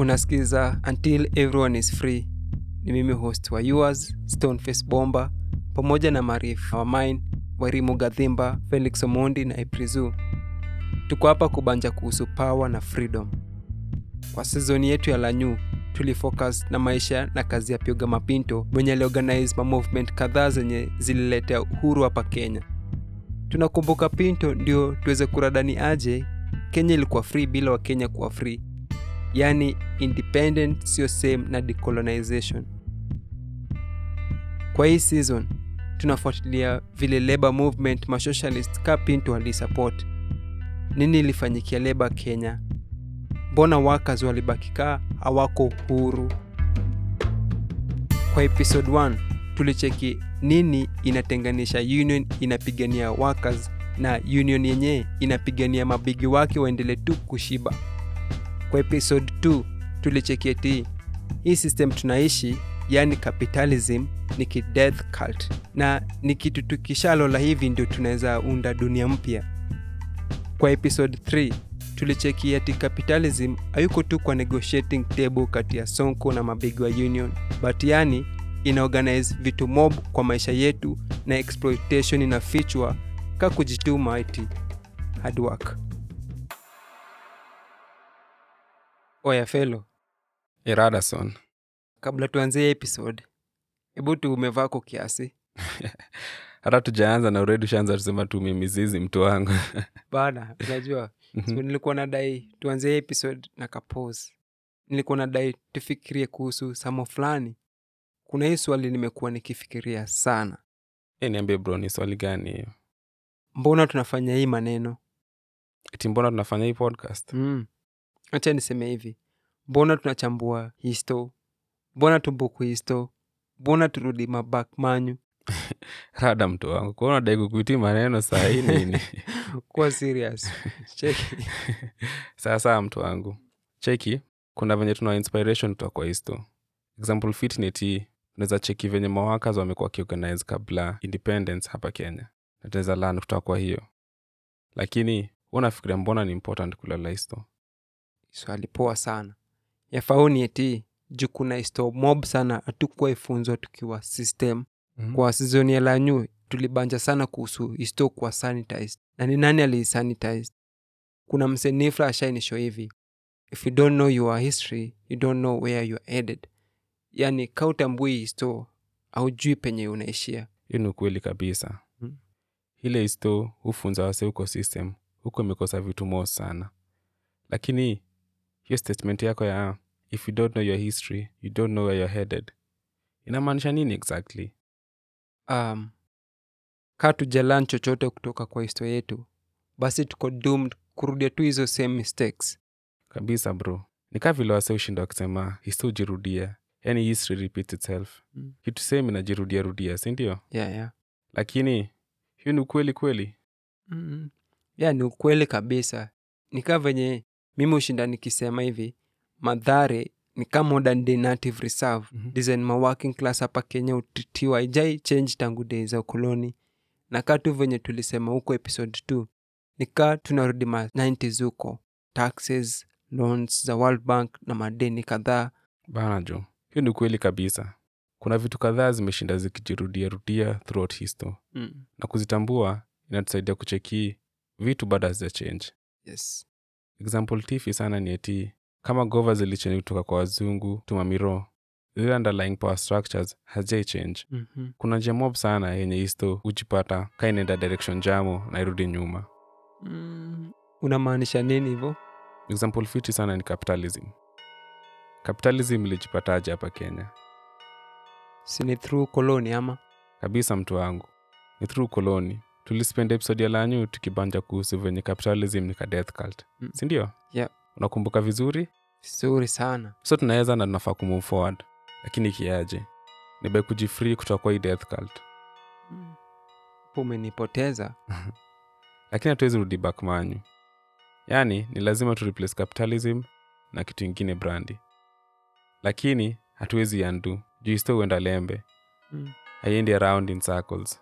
unasikiza until everyone is free ni mimi host wa yours stoneface bomba pamoja na marif wamain wairimu gadhimba felix omondi na iprizu tuko hapa kubanja kuhusu power na freedom kwa sizoni yetu ya lanyu tulifocus na maisha na kazi ya pyoga mapinto mwenye aliorganize ma movement kadhaa zenye zililetea uhuru hapa kenya tunakumbuka pinto ndio tuweze kuradani aje kenya ilikuwa free bila wakenya kuwa free yaani independent sio same na decolonization kwa hii season tunafuatilia vile labor movement masocialist ka pinto alisupport nini ilifanyikia leba kenya mbona workers walibakikaa hawako huru kwa episode 1 tulicheki nini inatenganisha union inapigania workers na union yenyewe inapigania mabigi wake waendele tu kushiba kwa episode 2 tulicheki eti hii system tunaishi yani capitalism ni kideath cult na ni kitu tukishalola hivi ndio tunaweza unda dunia mpya kwa episode 3 tulicheki ati capitalism hayuko tu kwa negotiating table kati ya sonko na mabigi wa union but yani inaorganize vitu mob kwa maisha yetu na exploitation inafichwa ka kujituma iti hard work oya felo iradason kabla tuanzie episode hebu tu umevako kiasi hata tujaanza na uredi ushaanza tusema tu mizizi mtu wangu bana unajua so nilikuwa nadai tuanzie episode na kapos nilikuwa nadai tufikirie kuhusu samo fulani kuna hii swali nimekuwa nikifikiria sana e, niambie bro ni swali gani hiyo mbona tunafanya hii maneno eti mbona tunafanya hii podcast mm. acha niseme hivi mbona tunachambua histo mbona tumbuku histo mbona turudi mabak manyu rada mtu wangu kuona dai kukuiti maneno saa hii nini kuwa serious cheki sawasawa mtu wangu cheki kuna venye tuna inspiration kutoka kwa histo example fit ni ti unaweza cheki venye mawakas wamekuwa wakiorganize kabla independence hapa kenya na tunaweza lan kutoka kwa hiyo lakini unafikiria mbona ni important kulala histo swali poa sana yafauni eti juu kuna histo mob sana hatukuwa ifunzwa tukiwa system Mhm. kwa sizoni ya lanyu tulibanja sana kuhusu histo kuwa sanitized na ni nani aliisanitized kuna msenifla ashainisho hivi if you don't know your history you don't know where you're headed yani kautambui histo aujui penye unaishia hiyo ni ukweli kabisa Mm. ile histo hufunza wase huko system huko imekosa vitu mo sana lakini hiyo statement yako ya if you don't know your history you don't know where you're headed inamaanisha nini exactly um, kaa tujalan chochote kutoka kwa histo yetu basi tuko doomed kurudia tu hizo same mistakes kabisa bro nikaa vile wase ushinda wakisema histo hujirudia yani history repeats itself Mm. kitu same inajirudia rudia sindio yeah, yeah. lakini hiyo ni ukweli kweli mm ya ni ukweli kabisa nikaa venye mimi ushinda nikisema hivi madhare ni kama modern day native reserve Mhm. design ma working class hapa kenya utitiwa ijai change tangu dei za ukoloni na kaa tu venye tulisema huko episode 2 nikaa tunarudi ma 90s huko taxes loans za world bank na madeni kadhaa bana jo hiyo ni ukweli kabisa kuna vitu kadhaa zimeshinda zikijirudia rudia throughout histo mm. na kuzitambua inatusaidia kucheki vitu bado hazija change yes example tifi sana ni eti kama gova zilichange kutoka kwa wazungu tumamiro zile underlying power structures hazijai change mm-hmm. kuna njia mob sana yenye histo hujipata ka inaenda direction jamo na irudi nyuma mm. unamaanisha nini hivyo example fiti sana ni capitalism capitalism ilijipataje hapa kenya sini through koloni ama kabisa mtu wangu ni through koloni tulispend episode ya lanyu tukibanja kuhusu venye capitalism ni ka death cult Mm. sindio Yep. unakumbuka vizuri vizuri sana so tunaweza na tunafaa kumove forward lakini kiaje nibe kujifree kutoka kwa hii death cult mm. umenipoteza lakini hatuwezi rudi back manyu yaani ni lazima tu replace capitalism na kitu ingine brandi lakini hatuwezi andu juu isto huenda lembe mm. haiendi around in circles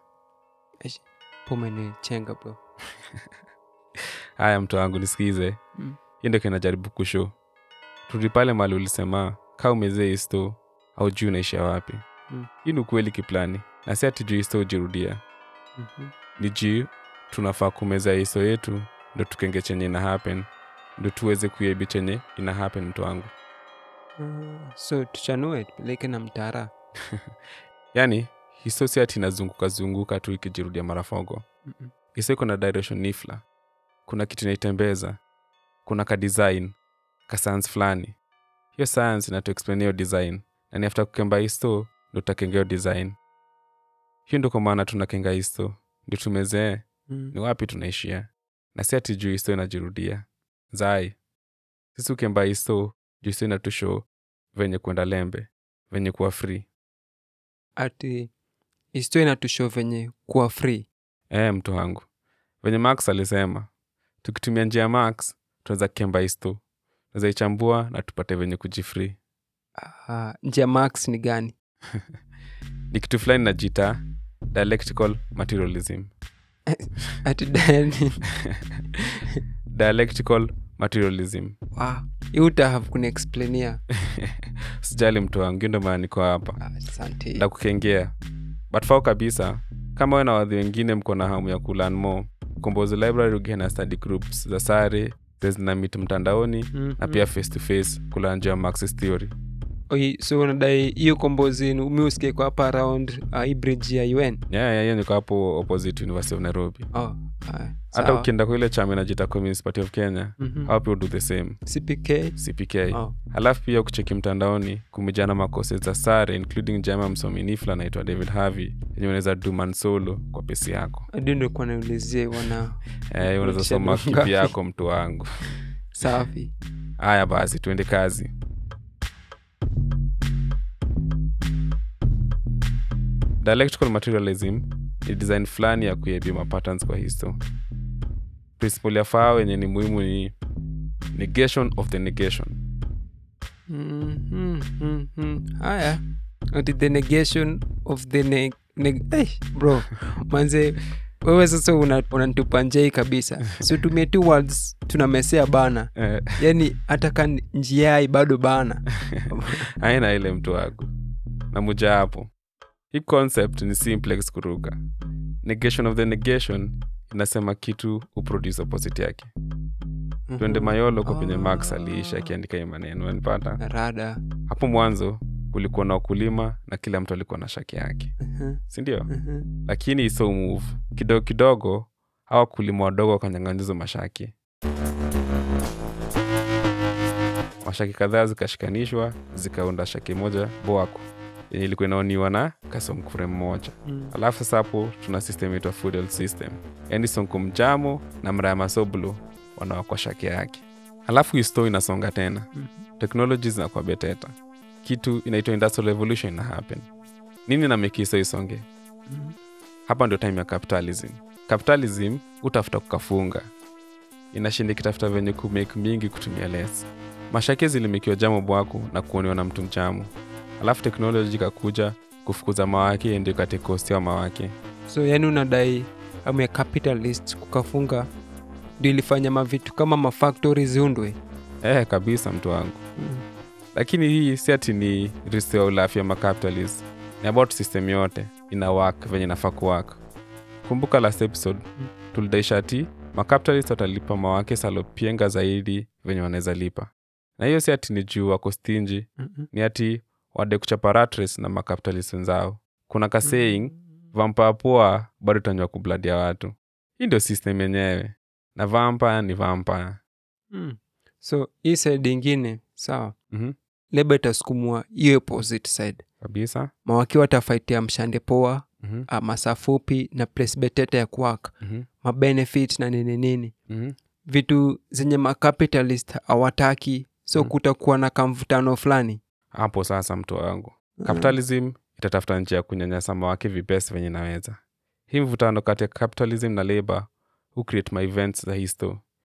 umenichenga bro haya mtu wangu nisikize Mm. hiyo ndio kinajaribu kusho turudi pale mali ulisema kaa umezee isto au juu unaishia wapi Mm. hii ni ukweli kiplani na si ati juu isto hujirudia Mhm. ni juu tunafaa kumeza iso yetu ndo tukenge chenye ina happen ndo tuweze kuiebi chenye ina happen mtu wangu Ah, so tuchanue tupeleke na mtara yaani hiso si ati inazunguka zunguka tu ikijirudia marafogo Mm-mm. hiso iko na direction nifla kuna kitu inaitembeza kuna ka design ka science fulani hiyo science inatuexplain hiyo design na ni after kukemba histo ndo tutakenga hiyo design hiyo ndo kwa maana tunakenga histo ndio tumezee Mm. ni wapi tunaishia na si ati juu histo inajirudia zai sisi ukemba histo juu histo inatusho venye kwenda lembe venye kuwa free ati histo inatusho venye kuwa free e, mtu wangu venye max alisema tukitumia njia ya max tunaweza kemba histo tunaweza ichambua na tupate venye kujifree Ah, njia max ni gani ni kitu fulani najita dialectical materialism ati dani dialectical materialism wow. hii utahave kuniexplainia sijali mtu wangu hiyo ndo maana niko hapa Ah, asante na kukengea but fao kabisa kama we na wadhi wengine mko na hamu ya kulan mo kombozi library ugie na study groups za sare zina mit mtandaoni Mhm. na pia face to face kulanjia marxist theory Oi, so unadai hiyo kombozi mi usikie kwa hapa around uh, hii bridge ya un yeah, yeah, hiyo niko hapo opposite university of nairobi oh, ah, hata sawa. ukienda kwa ile chama inajita communist party of kenya Mhm. hao pia do the same cpk cpk oh. halafu pia kucheki mtandaoni kumejana makose za sare including jama msomi nifla anaitwa david harvey yenye unaweza duman solo kwa pesi yako adi nilikuwa naulizia wana eh, unaweza Kurudisha soma dogo kipi ngapi? yako mtu wangu safi haya basi tuende kazi dialectical materialism ni design fulani ya kuiebia mapatterns kwa histo principle ya faa wenye ni muhimu ni negation of the negation Mhm, mhm. haya ati the negation of the ne ne hey, bro manze wewe sasa una- unanitupa una njei kabisa so tumie two words tunamesea bana eh, yani hata ka njiai bado bana aina ile mtu wangu na muja hapo hii concept ni simplex kuruka negation of the negation inasema kitu uproduce opposite yake twende mayolo kwa penye max aliisha akiandika hii maneno anipata rada hapo mwanzo kulikuwa na ukulima na kila mtu alikuwa na shaki yake Mhm, sindio mhm. lakini iso move kidogo kidogo hawa wakulima wadogo wakanyang'anyizo mashaki mashaki kadhaa zikashikanishwa zikaunda shaki moja boako yenye ilikuwa inaoniwa na kasomkure mmoja Mm. alafu sasa hapo tuna system itwa feudal system yaani sonko mjamo na mraya masoblo wanawakwa shaki yake alafu histo inasonga tena Mhm. technology zinakuwa beteta kitu inaitwa industrial revolution ina happen nini na mekiso isonge Mhm. hapa ndio time ya capitalism capitalism utafuta kukafunga inashinda ikitafuta venye kumake mingi kutumia less mashake zilimikiwa jamo bwaku na kuonewa na mtu mchamu alafu teknoloji ikakuja kufukuza mawake ndio katekostia mawake so yani unadai amu ya capitalist kukafunga ndio ilifanya mavitu kama mafactory ziundwe eh kabisa mtu wangu Mm. lakini hii si ati ni risto ya ulafya macapitalist ni about system yote ina work venye inafaa kuwak kumbuka last episode Mm. tulidaisha ati macapitalist watalipa mawake salopienga zaidi venye wanaweza lipa na hiyo si ati ni juu wako stinji Mhm. ni ati wade kuchapa rat race na macapitalist wenzao kuna ka saying vampa poa bado tanywa kubladia watu hii ndio system yenyewe na vampa ni vampa Mm. so hii side ingine sawa mm-hmm. leba itasukumwa hiyo opposite side kabisa mawaki watafaitia mshande poa mm-hmm. ah, masaa fupi na place betete ya kuwaka Mm-hmm. mabenefit na nini nini Mm-hmm. vitu zenye macapitalist hawataki so Mm. kutakuwa na kamvutano fulani hapo sasa mtu wangu capitalism itatafuta njia ya kunyanyasa mawake vipesi venye naweza hii mvutano kati ya capitalism na labor hu create ma events za histo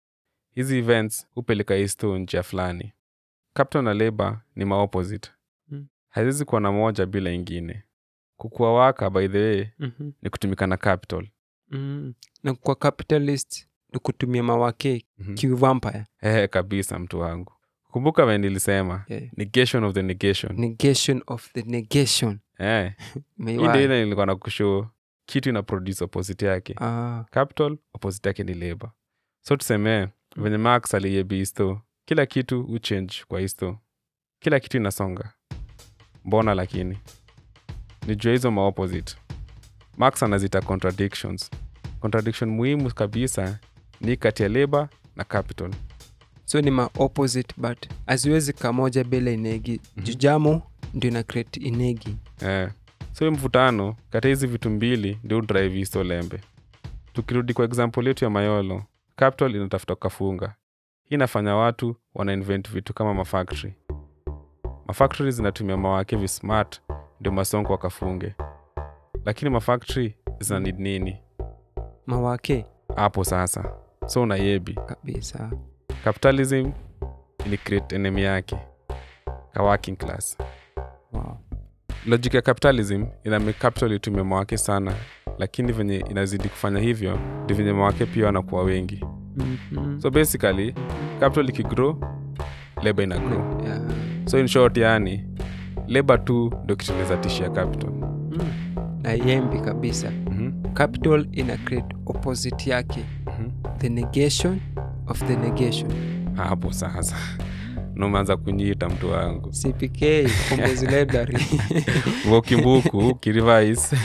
hizi events hupeleka histo njia fulani capital na labor ni maopposite Mm. haziwezi kuwa na moja bila ingine kukuwa waka by the way Mhm. ni kutumika na capital Mm. na kwa capitalist ni kutumia mawake Mhm. kivampire Ehe, kabisa mtu wangu kumbuka venye nilisema Yeah. negation of the negation negation of the negation eh. May hii ndio why? ile nilikuwa na kushow kitu ina produce opposite yake Ah, capital opposite yake ni labor so tuseme venye max aliyebi histo kila kitu uchange kwa histo kila kitu inasonga mbona lakini ni jua hizo maopposite max anazita contradictions contradiction muhimu kabisa ni kati ya labor na capital so ni ma opposite but haziwezi kamoja bila inegi Mhm. jujamo ndio ina create inegi eh. so hii mvutano kati ya hizi vitu mbili ndio drive histo lembe tukirudi kwa example yetu ya mayolo capital inatafuta kafunga hii inafanya watu wana invent vitu kama mafactory mafactory zinatumia mawake vismart ndio masongo wakafunge lakini mafactory zina need nini mawake hapo sasa so unayebi kabisa capitalism ili create enemy yake ka working class wow. logic ya capitalism ina make capital itumie mawake sana lakini venye inazidi kufanya hivyo ndi venye mawake pia wanakuwa wengi mm-hmm. so basically capital ikigrow labor ina grow yeah. so in short yani labor tu ndo kitunaweza tishia capital mm. na yembi kabisa mm-hmm. capital ina create opposite yake mm-hmm. the negation of the negation hapo sasa numeanza kunyiita mtu wangu cpk Kombozi library vokimbuku kirivais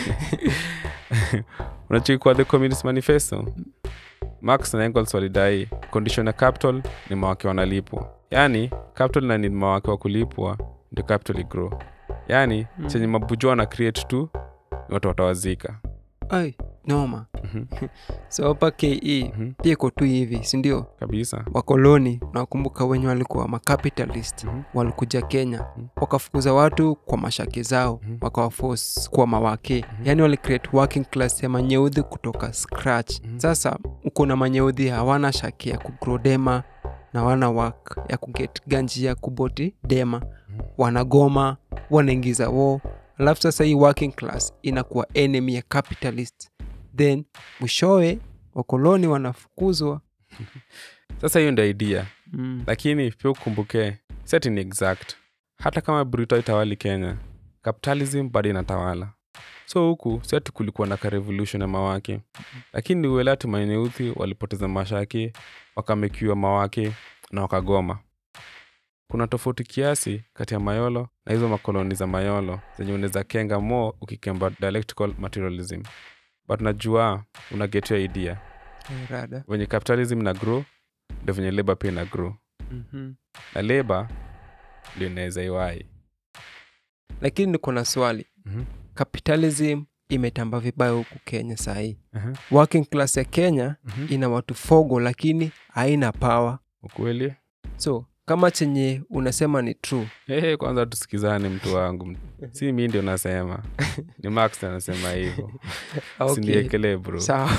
unachikwa the communist manifesto marx na engels walidai condition ya capital ni mawake wanalipwa yaani capital na ni mawake wa kulipwa ndio capital igrow yaani Mm. chenye mabujua na create tu ni watu watawazika ai noma Mhm, so hapa ke mhm, pia iko tu hivi sindio kabisa wakoloni nawakumbuka wenye walikuwa macapitalist Mhm. walikuja kenya Mhm. wakafukuza watu kwa mashake zao Mhm. wakawafos kuwa mawake Mhm. yaani walicreate working class ya manyeudhi kutoka scratch Mhm. sasa uko na manyeudhi hawana shake ya kugrow dema na wana work ya kuget ganji ya kuboti dema Mhm. wanagoma wanaingiza wo alafu sasa hii working class inakuwa enemy ya capitalist then mwishowe wakoloni wanafukuzwa sasa hiyo ndio idea mm. lakini pia ukumbuke seti ni exact hata kama brito itawali kenya capitalism bado inatawala so huku seti kulikuwa na ka revolution ya mawake lakini uela tumaineuthi walipoteza mashaki wakamekiwa mawake na wakagoma kuna tofauti kiasi kati ya mayolo na hizo makoloni za mayolo zenye unaweza kenga mo ukikemba dialectical materialism but najua unagetia idea rada venye capitalism na grow ndo venye labor pia na grow mm-hmm. na leba ndio inaweza iwai lakini niko na swali Mhm, capitalism imetamba vibaya huku kenya sahii aha, working class ya kenya mhm. ina watu fogo lakini haina power ukweli so kama chenye unasema ni true hey, kwanza tusikizane mtu wangu si mi ndio nasema ni max anasema hivyo okay. sindiekelee bro sawa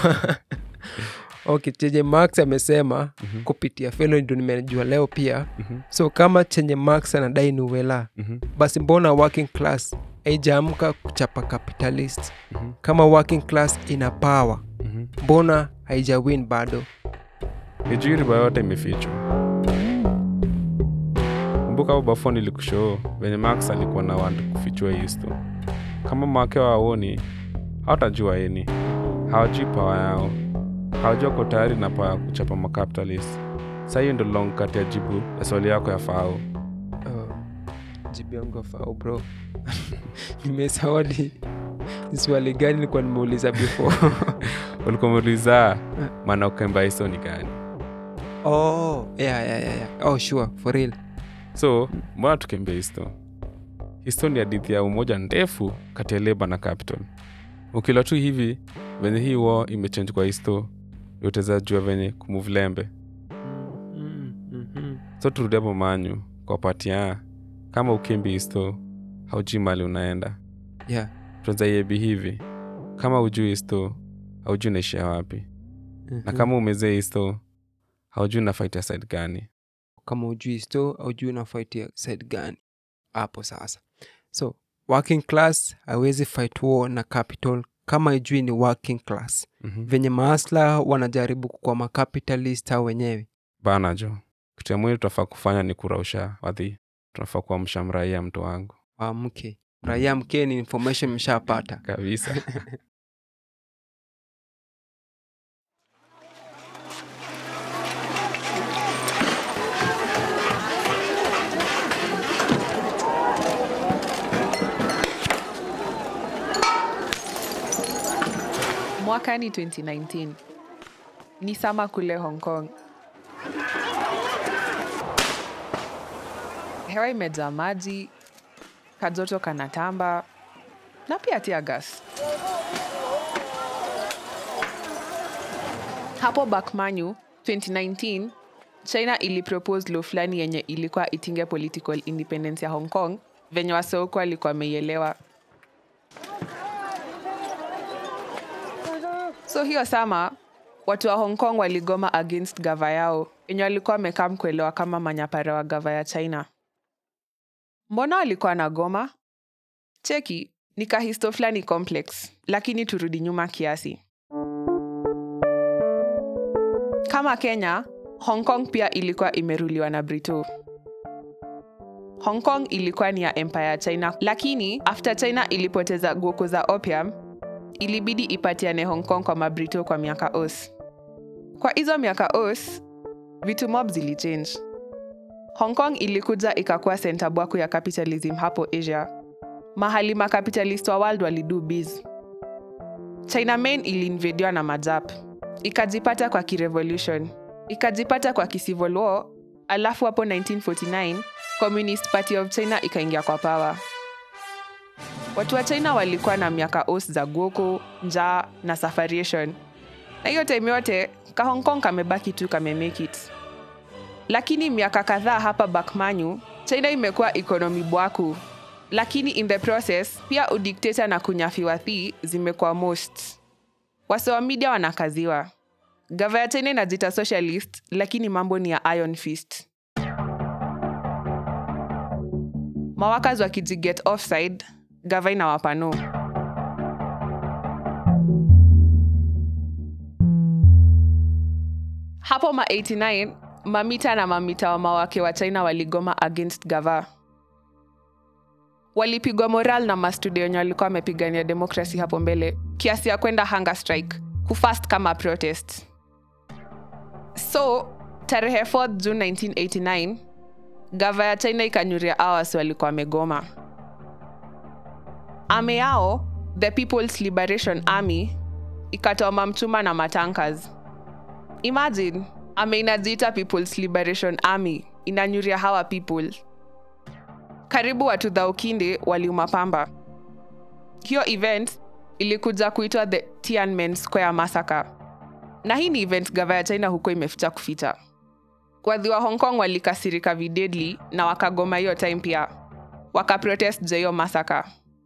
okay chenye max amesema Mhm, kupitia felo ndo nimejua leo pia mhm, so kama chenye max anadai ni uwela mhm, basi mbona working class haijaamka kuchapa capitalist mhm, kama working class ina power mhm. mbona haijawin bado ni juu riba yote imefichwa kumbuka hapo bafo nilikushoo venye max alikuwa na wantu kufichua histo kama make waoni hawatajua eni hawajui pawa yao hawajua ko tayari na pawa ya kuchapa macapitalist sa hiyo ndo long kati ya jibu ya swali yako ya fao uh, jibu yangu afao bro nimesawadi ni swali gani nilikuwa nimeuliza before ulikuwa umeuliza maana ukemba histo ni gani oh, yeah, yeah, yeah, yeah. oh sure for real so mbona tukembe histo histo ni hadithi ya umoja ndefu kati ya leba na capital ukila tu hivi venye hii wo imechange kwa histo utaweza jua venye kumove lembe mm, mm, so turudi hapo manyu kwa patia kama ukimbi histo haujui mali unaenda yeah. tunaweza iebi hivi kama ujui histo haujui unaishia wapi na mhm. kama umezee histo haujui na fight ya side gani kama ujui sto aujui unafaitia side gani hapo sasa so working class hawezi fight war na capital kama ijui ni working class mm-hmm. venye maasla wanajaribu kukua macapitalist au wenyewe bana jo kitu ya mwili tunafaa kufanya ni kurausha wadhi tunafaa kuamsha mraia mtu wangu Waamke. Raia mkeni, information mshapata. kabisa Mwaka ni 2019. Ni sama kule Hong Kong. Hewa imejaa maji, kajoto kanatamba na pia tear gas. Hapo Bakmanyu 2019 China ilipropose law fulani yenye ilikuwa itinge political independence ya Hong Kong venye waseuko alikuwa ameielewa. So hiyo sama watu wa Hong Kong waligoma against gava yao yenye walikuwa wamekaa kuelewa kama manyapara wa gava ya China. Mbona walikuwa na goma? Cheki, ni kahisto fulani complex, lakini turudi nyuma kiasi. Kama Kenya, Hong Kong pia ilikuwa imeruliwa na Brito. Hong Kong ilikuwa ni ya empire ya China, lakini after China ilipoteza goko za opium, ilibidi ipatiane Hong Kong kwa mabrito kwa miaka os. Kwa hizo miaka os, vitu mob zilichange. Hong Kong ilikuja ikakuwa senta bwaku ya capitalism hapo Asia, mahali makapitalist wa world walidu biz. China main iliinvadiwa na majap, ikajipata kwa kirevolution, ikajipata kwa kicivil war, alafu hapo 1949 Communist Party of China ikaingia kwa power. Watu wa China walikuwa na miaka os za goko, njaa na safariation, na hiyo time yote ka Hong Kong kamebaki tu kame make it. Lakini miaka kadhaa hapa Bakmanyu, China imekuwa economy bwaku, lakini in the process pia udikteta na kunyafiwa thi zimekuwa most. Wase wa media wanakaziwa. Gava ya China inajita socialist, lakini mambo ni ya iron fist. Mawakas wakijiget offside, gava inawapa no. Hapo ma 89 mamita na mamita wa mawake wa China waligoma against gava. Walipigwa moral na mastudio wenye walikuwa wamepigania demokrasi hapo mbele, kiasi ya kwenda hunger strike, kufast kama protest. So tarehe 4 June 1989 gava ya China ikanyuria awas walikuwa wamegoma. Ame yao the People's Liberation Army ikatoa mamchuma na matankas. Imagine ame inajiita People's Liberation Army inanyuria hawa people. Karibu watu dhaukinde waliuma pamba. Hiyo event ilikuja kuitwa the Tiananmen Square Massacre, na hii ni event gava ya China huko imeficha kuficha. Wadhi wa Hong Kong walikasirika videdly na wakagoma hiyo time pia, wakaprotest juu ya hiyo massacre.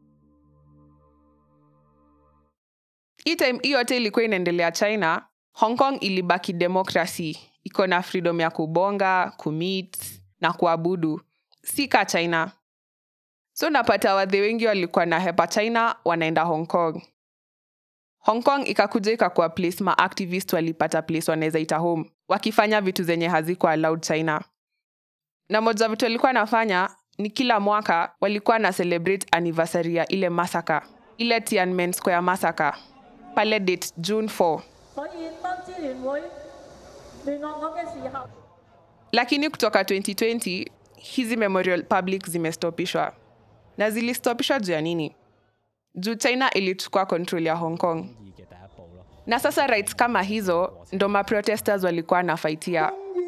hii time hii yote ilikuwa inaendelea china hong kong ilibaki demokrasi iko na freedom ya kubonga kumit na kuabudu si ka china so napata wadhi wengi walikuwa na hepa china wanaenda hong kong hong kong ikakuja ikakuwa place maactivist walipata place wanaweza ita home wakifanya vitu zenye hazikuwa allowed china na moja vitu walikuwa nafanya ni kila mwaka walikuwa na celebrate anniversary ya ile masaka ile Tiananmen Square massacre pale date June 4 所以當支聯會聯絡我嘅時候， lakini kutoka 2020 hizi memorial public zimestopishwa na zilistopishwa juu ya nini juu china ilichukua control ya hong kong na sasa rights kama hizo ndo maprotesters walikuwa nafaitia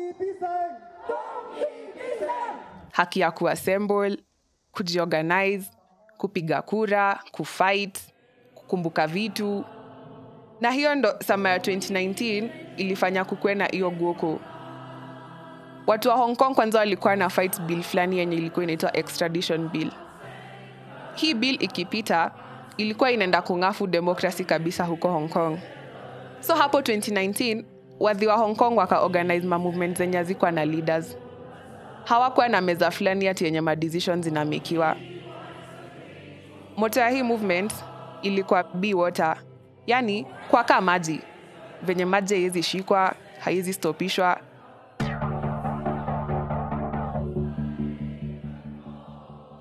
haki ya kuassemble kujiorganize kupiga kura kufight kukumbuka vitu na hiyo ndo sama ya 2019 ilifanya kukuwe na hiyo guoko watu wa hong kong kwanza walikuwa na fight bill fulani yenye ilikuwa inaitwa extradition bill hii bill ikipita ilikuwa inaenda kung'afu demokrasi kabisa huko hong kong so hapo 2019 wadhi wa hong kong wakaorganize mamovement zenye hazikuwa na leaders hawakuwa na meza fulani ati yenye madecision zinamekiwa moto ya hii movement ilikuwa be water yani kwaka maji venye maji haiwezi shikwa haiwezi stopishwa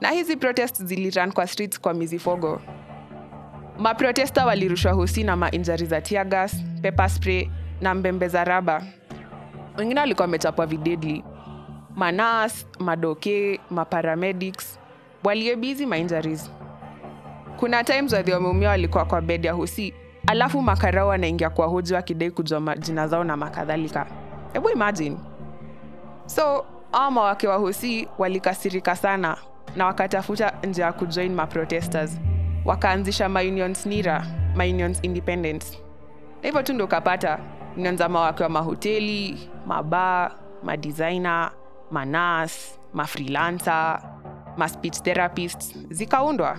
na hizi protest ziliran kwa streets kwa mizifogo maprotesta walirushwa hosi na mainjari za tiagas pepper spray na mbembe za raba wengine walikuwa wamechapwa videdli manas madoke maparamedics waliebizi mainjuries kuna times wadhi wameumia walikuwa kwa bed ya hosi alafu makarao wanaingia kwa hoji wakidai kujua majina zao na makadhalika hebu imagine so awa mawake wa hosi walikasirika sana na wakatafuta njia ya kujoin maprotesters wakaanzisha maunions nira maunions independence na hivyo tu ndo ukapata union za mawake wa mahoteli mabaa madesigner manas mafreelancer maspeech therapists zikaundwa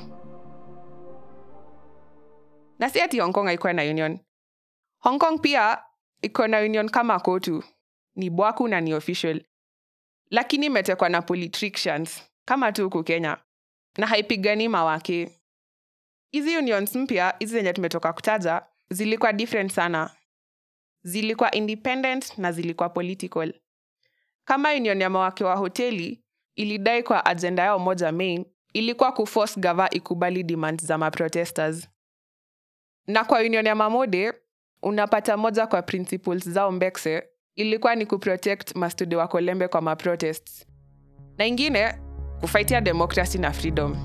na si ati hong kong haikuwa na union hong kong pia iko na union kama kotu ni bwaku na ni official lakini imetekwa na politicians kama tu huku kenya na haipigani mawake hizi unions mpya hizi zenye tumetoka kutaja zilikuwa different sana zilikuwa independent na zilikuwa political kama union ya mawake wa hoteli ilidai kwa ajenda yao moja main ilikuwa kuforce gava ikubali demand za maprotesters na kwa union ya mamode unapata moja kwa principles zao mbekse ilikuwa ni kuprotect mastudio wa kolembe kwa maprotests na ingine kufaitia demokrasi na freedom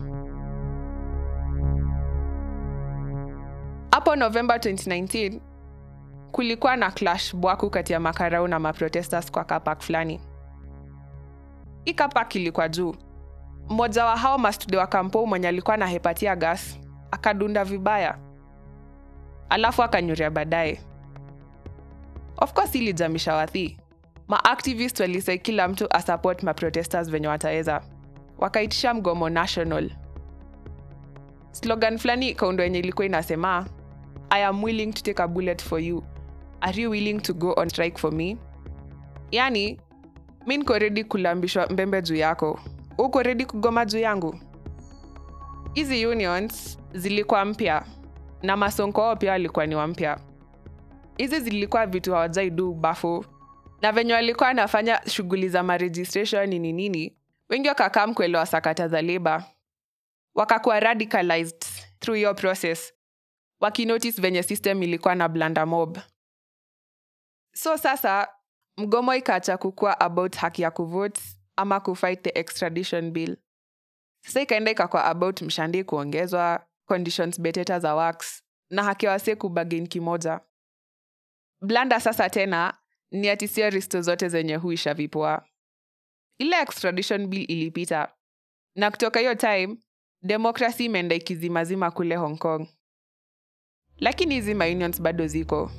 hapo novemba 2019 kulikuwa na clash bwaku kati ya makarau na maprotesters kwa kapak fulani hii kapak ilikuwa juu mmoja wa hao mastudio wa kampo mwenye alikuwa na hepatia gas akadunda vibaya alafu akanyuria baadaye of course ilijamisha wathi maactivist walisai kila mtu asupport maprotesters venye wataweza wakaitisha mgomo national slogan fulani ikaundo yenye ilikuwa inasema i am willing to take a bullet for you are you willing to go on strike for me yani mi niko redi kulambishwa mbembe juu yako uko redi kugoma juu yangu hizi unions zilikuwa mpya na masonko wao pia walikuwa ni wampya hizi zilikuwa vitu hawajaidu bafu na venye walikuwa wanafanya shughuli za maregistration nini nini wengi wakakaa mkuelewa sakata za leba wakakuwa radicalized through your process wakinotice venye system ilikuwa na blanda mob so sasa mgomo ikaacha kukuwa about haki ya kuvote ama kufight the extradition bill sasa ikaenda ikakuwa about mshandi kuongezwa conditions beteta za wax na haki ya wasee kubagin kimoja blanda sasa tena ni ati sio risto zote zenye huisha vipoa ile extradition bill ilipita na kutoka hiyo time demokrasi imeenda ikizimazima kule hong kong lakini hizi maunions bado ziko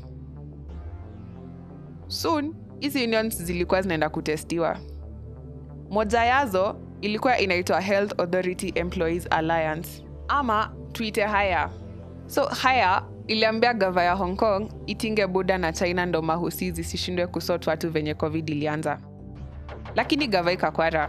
soon hizi unions zilikuwa zinaenda kutestiwa moja yazo ilikuwa inaitwa health authority employees alliance ama tuite haya so haya iliambia gava ya hong kong itinge buda na china ndo mahusi zisishindwe kusot watu venye covid ilianza lakini gava ikakwara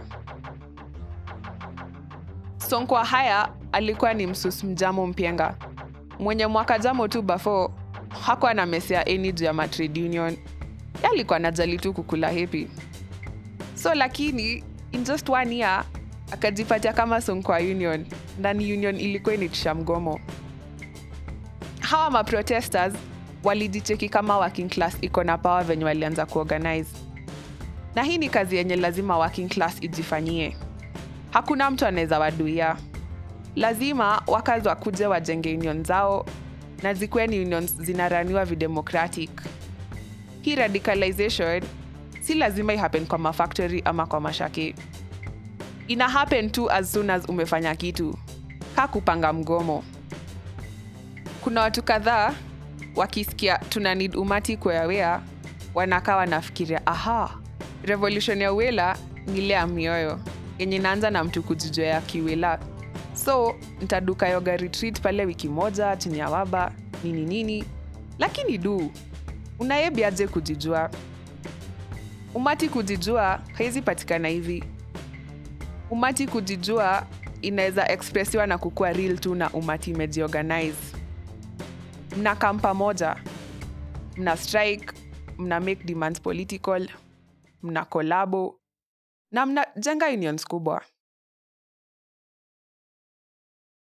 sonkwa haya alikuwa ni msus mjamo mpienga mwenye mwaka jamo tu bafo hakuwa na mesia eni juu ya matrade union Ye alikuwa najali tu kukula hepi so lakini in just one year akajipatia kama sonkwa union ndani union ilikuwa initisha mgomo hawa maprotesters walijicheki kama working class iko na power venye walianza kuorganize na hii ni kazi yenye lazima working class ijifanyie hakuna mtu anaweza waduia lazima wakazi wakuje wajenge union zao na zikuwe ni unions zinaraniwa videmocratic hii radicalization si lazima ihappen kwa mafactory ama kwa mashaki ina happen tu as soon as umefanya kitu ka kupanga mgomo kuna watu kadhaa wakisikia tuna need umati kuawea wanakaa wanafikiria aha revolution ya uwela ni ile ya mioyo yenye inaanza na mtu kujijoea kiwela so ntaduka yoga retreat pale wiki moja chini ya waba nini nini lakini du unayebiaje kujijua umati kujijua haizi patikana hivi umati kujijua inaweza expressiwa na kukuwa real tu na umati imejiorganize mna kam pamoja mna strike mna make demands political mna kolabo na mnajenga unions kubwa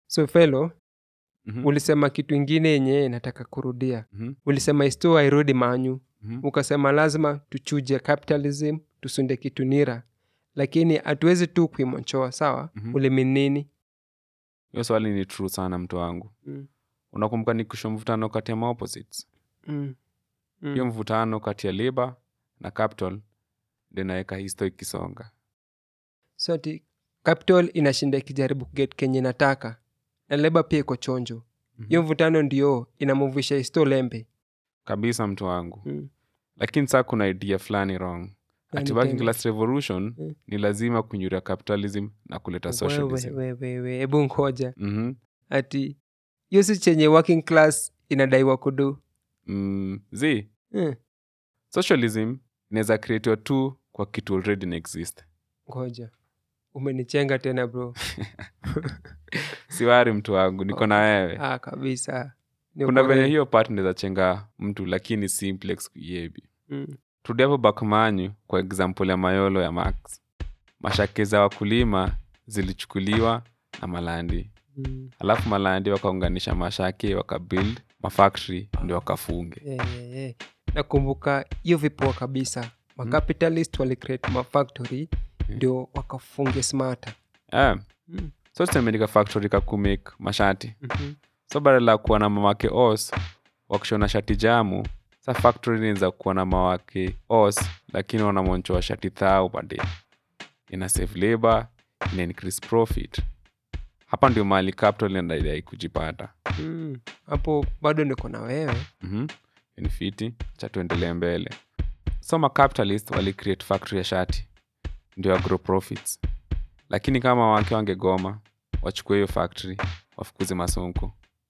so felo Mhm. ulisema kitu ingine yenye nataka kurudia Mhm. ulisema isto hairudi manyu Mhm. ukasema lazima tuchuje capitalism tusunde kitu nira lakini hatuwezi tu kuimonchoa sawa Mhm. uliminini hiyo swali ni true sana mtu wangu mm. unakumbuka ni kusho mvutano kati ya maopposites mm. hiyo mm. mvutano kati ya labor na capital ndio inaweka histo ikisonga so ati capital inashinda ikijaribu kuget kenye nataka na leba pia iko chonjo Mhm. hiyo mvutano ndio inamuvisha isto lembe kabisa mtu wangu mm. lakini saa kuna idea fulani wrong ati Gani working tena? class revolution Mm. ni lazima kunyura capitalism na kuleta socialism wewewewe hebu ngoja Mhm. ati hiyo si chenye working class inadaiwa kudu mm, zi mm. socialism inaweza creatiwa tu kwa kitu already na exist ngoja umenichenga tena bro siwari mtu wangu niko na wewe ah, kabisa Ni kuna ukweli. venye hiyo part inaweza chenga mtu lakini simplex kuiebi mm. turudi hapo bakmanyu kwa example ya mayolo ya max mashake za wakulima zilichukuliwa na malandi Mm. alafu malandi wakaunganisha mashake wakabuild mafactory ndio wakafunge Eh, eh, eh. nakumbuka hiyo vipoa kabisa macapitalist walicreate mafactory ndio wakafunge smarta yeah. mm. so tusemendika factory kakumake mashati mm-hmm. so badala ya kuwa na mamake os wakishona shati jamu sa factory inaweza kuwa na mawake os lakini wanamonchoa shati thao pade ina save labor ina increase profit hapa ndio mali capital inadai kujipata mm. hapo bado niko na wewe mm-hmm. ni fiti cha tuendelee mbele so macapitalist walicreate factory ya shati ndio ya grow profits lakini kama wake wangegoma wachukue hiyo factory wafukuze masonko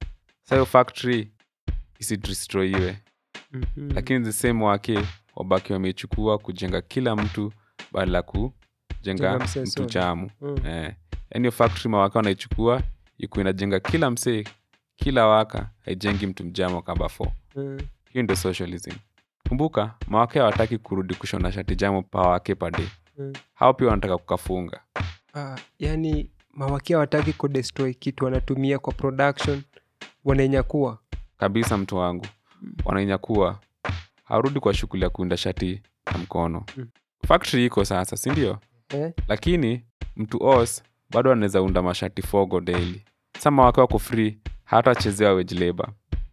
sa hiyo factory isidestroyiwe mm-hmm. lakini the same wake wabaki wamechukua kujenga kila mtu badala ya Jenga kujenga msee mtu solo. chamu mm. eh. yani hiyo factory mawaka wanaichukua iku inajenga kila msee kila waka haijengi mtu mjamo kamba fo mm. hiyo ndio socialism kumbuka mawake hawataki kurudi kushona shati jamo pa wake pade mm. hao pia wanataka kukafunga ah, yani mawakia wataki kudestroy kitu wanatumia kwa production wanainyakua kabisa mtu wangu wanainyakua harudi kwa shughuli ya kuunda shati na mkono Mm. factory iko sasa sindio eh? lakini mtu os bado anaweza unda mashati fogo daily sama wake wako free hatachezewa wage labor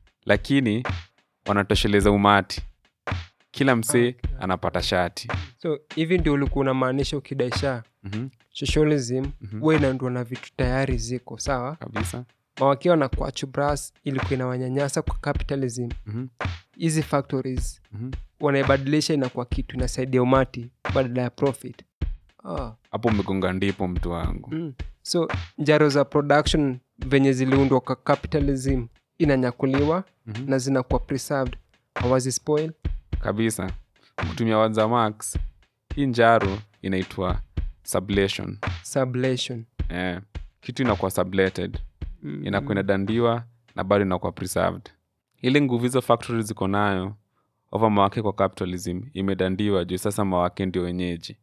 lakini wanatosheleza umati kila msee Okay. anapata shati so hivi ndio ulikuwa unamaanisha ukidaisha mm-hmm. socialism Mhm. huwa inaundwa na vitu tayari ziko sawa kabisa mawakia wanakuwa chubras ilikuwa inawanyanyasa kwa capitalism mm-hmm. hizi factories Mm-hmm. wanaibadilisha inakuwa kitu inasaidia umati badala ya profit ah. hapo umegonga ndipo mtu wangu mm. so njaro za production venye ziliundwa kwa capitalism inanyakuliwa Mhm. na zinakuwa preserved hawazi spoil kabisa kutumia wanza max hii njaro inaitwa sublation sublation eh, kitu inakuwa sublated mm. inakuwa inadandiwa na bado inakuwa preserved ile nguvu hizo factory ziko nayo ova mawake kwa capitalism imedandiwa juu sasa mawake ndio wenyeji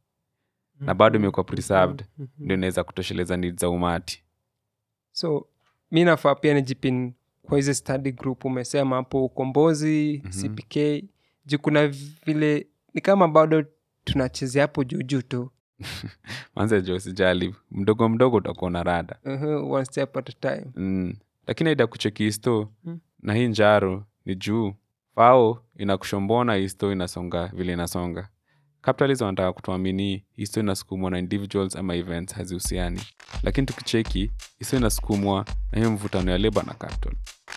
na bado imekuwa preserved Mhm. ndio inaweza kutosheleza need za umati so mi nafaa pia nijipin kwa hizi study group umesema hapo ukombozi Mhm. cpk juu kuna vile ni kama bado tunachezea hapo juujuu tu manze jo sijali mdogo mdogo utakuwa na rada uh-huh, one step at a time mm. lakini aida kucheki histo Mm. na hii njaro ni juu fao inakushombona histo inasonga vile inasonga capitalism wanataka kutuamini histo inasukumwa na individuals ama events hazihusiani lakini tukicheki histo inasukumwa na hiyo mvutano ya leba na capital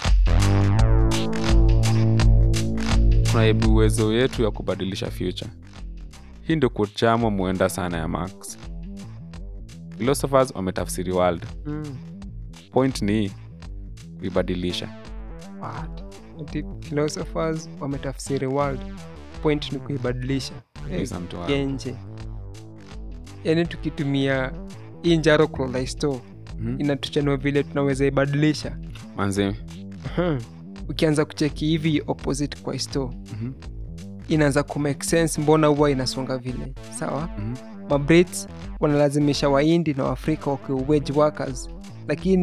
tunaibu uwezo yetu ya kubadilisha future hii ndio kuchamwa muenda sana ya max philosophers wametafsiri world mm. point ni kuibadilisha What? Ati philosophers wametafsiri world point ni kuibadilisha kabisa mtu wangu. genje yaani tukitumia hii njaro kolaisto Mhm. inatuchanua vile tunaweza ibadilisha manze Mhm. ukianza kucheki hivi opposite kwa isto mhm, inaanza kumake sense mbona huwa inasonga vile sawa mhm, mabrits wanalazimisha waindi na waafrika wakiwa wage workers lakini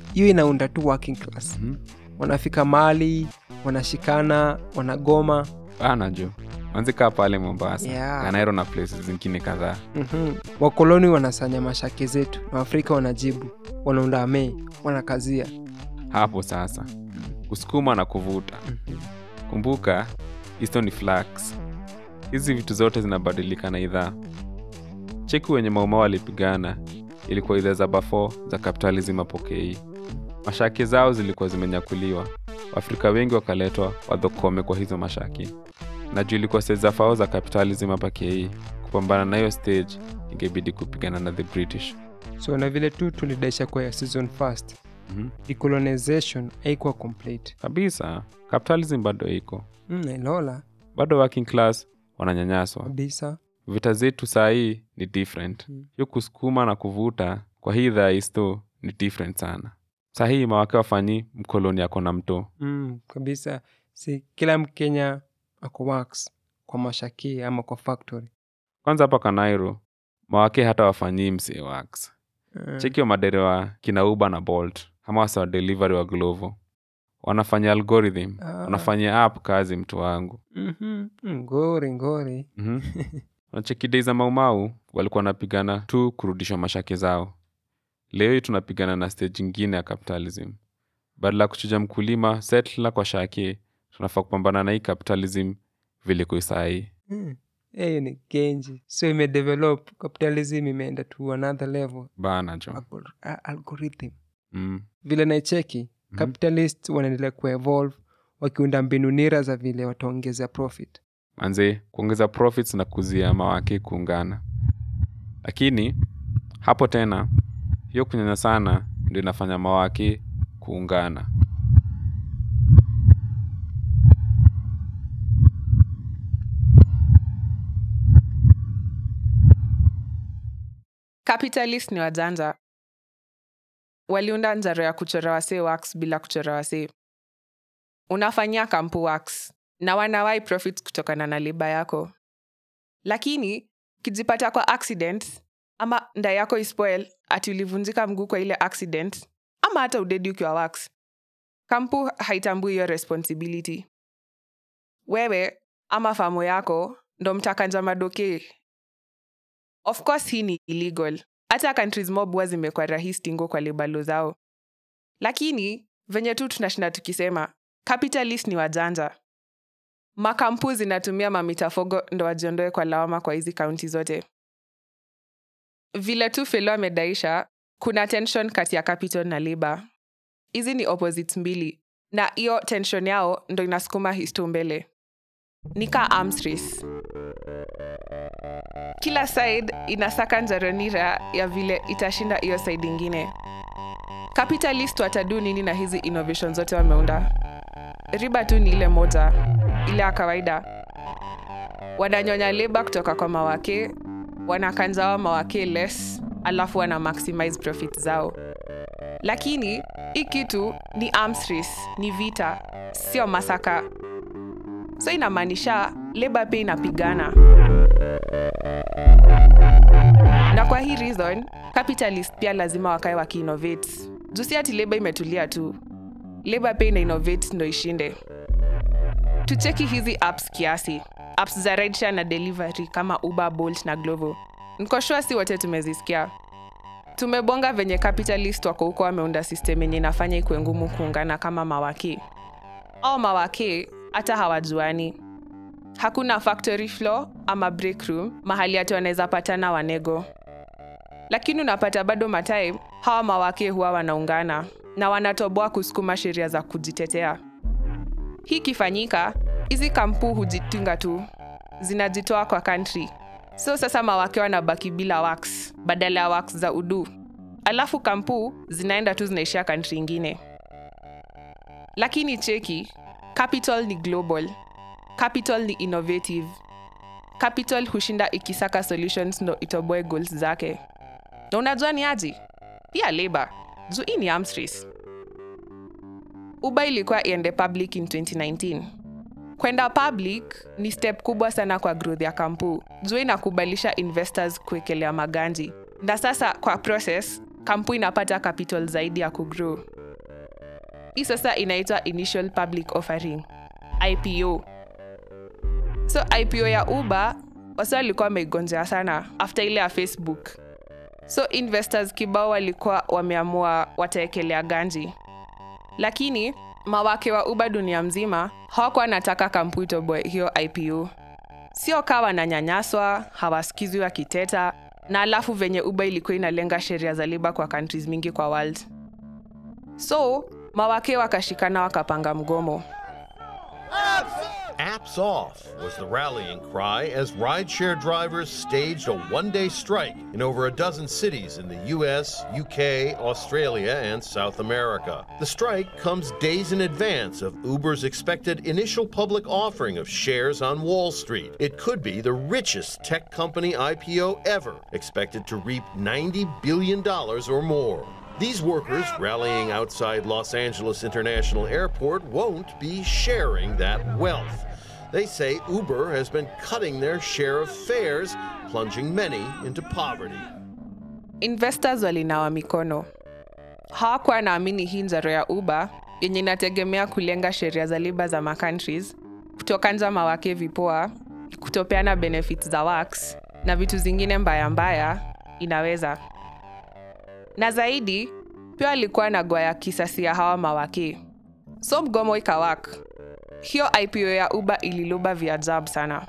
hiyo inaunda tu working class Mhm. wanafika mahali wanashikana wanagoma bana jo wanzikaa pale mombasa Yeah. kanairo na places zingine kadhaa mm-hmm. wakoloni wanasanya mashake zetu na waafrika wanajibu wanaunda amee wanakazia hapo sasa kusukuma na kuvuta kumbuka histo ni flax hizi vitu zote zinabadilika na idhaa cheki wenye maumao walipigana ilikuwa idhaa za bafo za kapitalism apokei mashaki zao zilikuwa zimenyakuliwa waafrika wengi wakaletwa wadhokome kwa hizo mashaki na juu ilikuwa stage za fao za capitalism hapa kei kupambana na hiyo stage ingebidi kupigana na the british so na vile tu tulidaisha kwa season first mm-hmm. decolonization haikuwa complete kabisa capitalism bado iko mm, ilola bado working class wananyanyaswa kabisa vita zetu saa hii ni different Mm. hiyo kusukuma na kuvuta kwa hii idhaa isto ni different sana saa hii mawake wafanyi mkoloni ako na mto mm, kabisa si kila mkenya ako wax kwa mashaki ama kwa factory kwanza hapa kanairo mawake hata wafanyii msee wax Mm. cheki wa madere wa kina uber na bolt ama wasa wa delivery wa glovo wanafanya algorithm Ah. wanafanyia app kazi mtu wangu Mhm. ngori ngori mm nacheki dei za maumau walikuwa wanapigana tu kurudishwa mashake zao leo hii tunapigana na stage ingine ya capitalism badala ya kuchuja mkulima setla kwa shake tunafaa kupambana na hii capitalism vile kuisahii Mm. hiyo ni genji so imedevelop capitalism imeenda to another level bana jo Algor- a- algorithm mm. vile naicheki Mhm. capitalist wanaendelea kuevolve wakiunda mbinu nira za vile wataongeza profit manze kuongeza profits na kuzia mawake kuungana lakini hapo tena hiyo kunyanya sana ndio inafanya mawake kuungana capitalist ni wajanja waliunda njaro ya kuchora wasee wax bila kuchora wasee unafanyia kampu wax na wanawai profit kutokana na liba yako lakini ukijipata kwa accident ama nda yako ispoil ati ulivunjika mguu kwa ile accident ama hata udedi ukiwa wax kampu haitambui hiyo responsibility wewe ama famo yako ndo mtakanja madoke of course hii ni illegal hata countries mob huwa zimekuwa rahisi tingo kwa libalo zao lakini venye tu tunashinda tukisema capitalist ni wajanja makampu zinatumia mamitafogo ndo wajiondoe kwa lawama kwa hizi kaunti zote vile tu felo amedaisha kuna tension kati ya capital na labor hizi ni opposites mbili na hiyo tension yao ndo inasukuma histo mbele ni ka arms race kila side inasaka njaronira ya vile itashinda hiyo side ingine capitalist watadu nini na hizi innovation zote wameunda riba tu ni ile moja ile ya kawaida wananyonya leba kutoka kwa mawake wanakanjawa mawake less alafu wana maximize profit zao lakini hii kitu ni arms race ni vita sio masaka so inamaanisha leba pia inapigana na kwa hii reason capitalist pia lazima wakae wakiinnovate juu si ati leba imetulia tu leba pia ina innovate ndo ishinde tucheki hizi apps kiasi apps za rideshare na delivery kama uber bolt na glovo nkoshua si wote tumezisikia tumebonga venye capitalist wako huko wameunda system yenye inafanya ikuwe ngumu kuungana kama mawaki au mawaki hata hawajuani hakuna factory floor ama break room mahali hati wanaweza patana wanego lakini unapata bado matime hawa mawake huwa wanaungana na wanatoboa kusukuma sheria za kujitetea hii ikifanyika hizi kampu hujitunga tu zinajitoa kwa country so sasa mawake wanabaki bila wax badala ya wax za udu alafu kampu zinaenda tu zinaishia country ingine lakini cheki capital ni global capital ni innovative capital hushinda ikisaka solutions ndo itoboe goals zake na unajua ni aji pia labor juu hii ni arms race uber ilikuwa iende public in 2019 kwenda public ni step kubwa sana kwa growth ya kampu juu inakubalisha investors kuwekelea maganji na sasa kwa process kampu inapata capital zaidi ya kugrow hii sasa inaitwa initial public offering ipo so ipo ya uber wasa walikuwa wameigonjea sana after ile ya facebook so investors kibao walikuwa wameamua wataekelea ganji lakini mawake wa uber dunia mzima hawakuwa wanataka kampwito boy hiyo ipo sio kaa wananyanyaswa hawasikizwi wakiteta na alafu venye uber ilikuwa inalenga sheria za liba kwa countries mingi kwa world so mawake wakashikana wakapanga mgomo Apps off was the rallying cry as rideshare drivers staged a one day strike in over a dozen cities in the US, UK, Australia, and South America. The strike comes days in advance of Uber's expected initial public offering of shares on Wall Street. It could be the richest tech company IPO ever, expected to reap $90 billion or more. These workers rallying outside Los Angeles International Airport won't be sharing that wealth. They say Uber has been cutting their share of fares, plunging many into poverty. investors walinawa mikono hawakuwa naamini hii njaro ya uber yenye inategemea kulenga sheria za liba za macountries kutokanja mawake vipoa kutopeana benefits za wax na vitu zingine mbaya mbaya inaweza na zaidi pia walikuwa na gwaya kisasi ya hawa mawake so mgomo ikawak hiyo ipo ya uber ililuba viajabu sana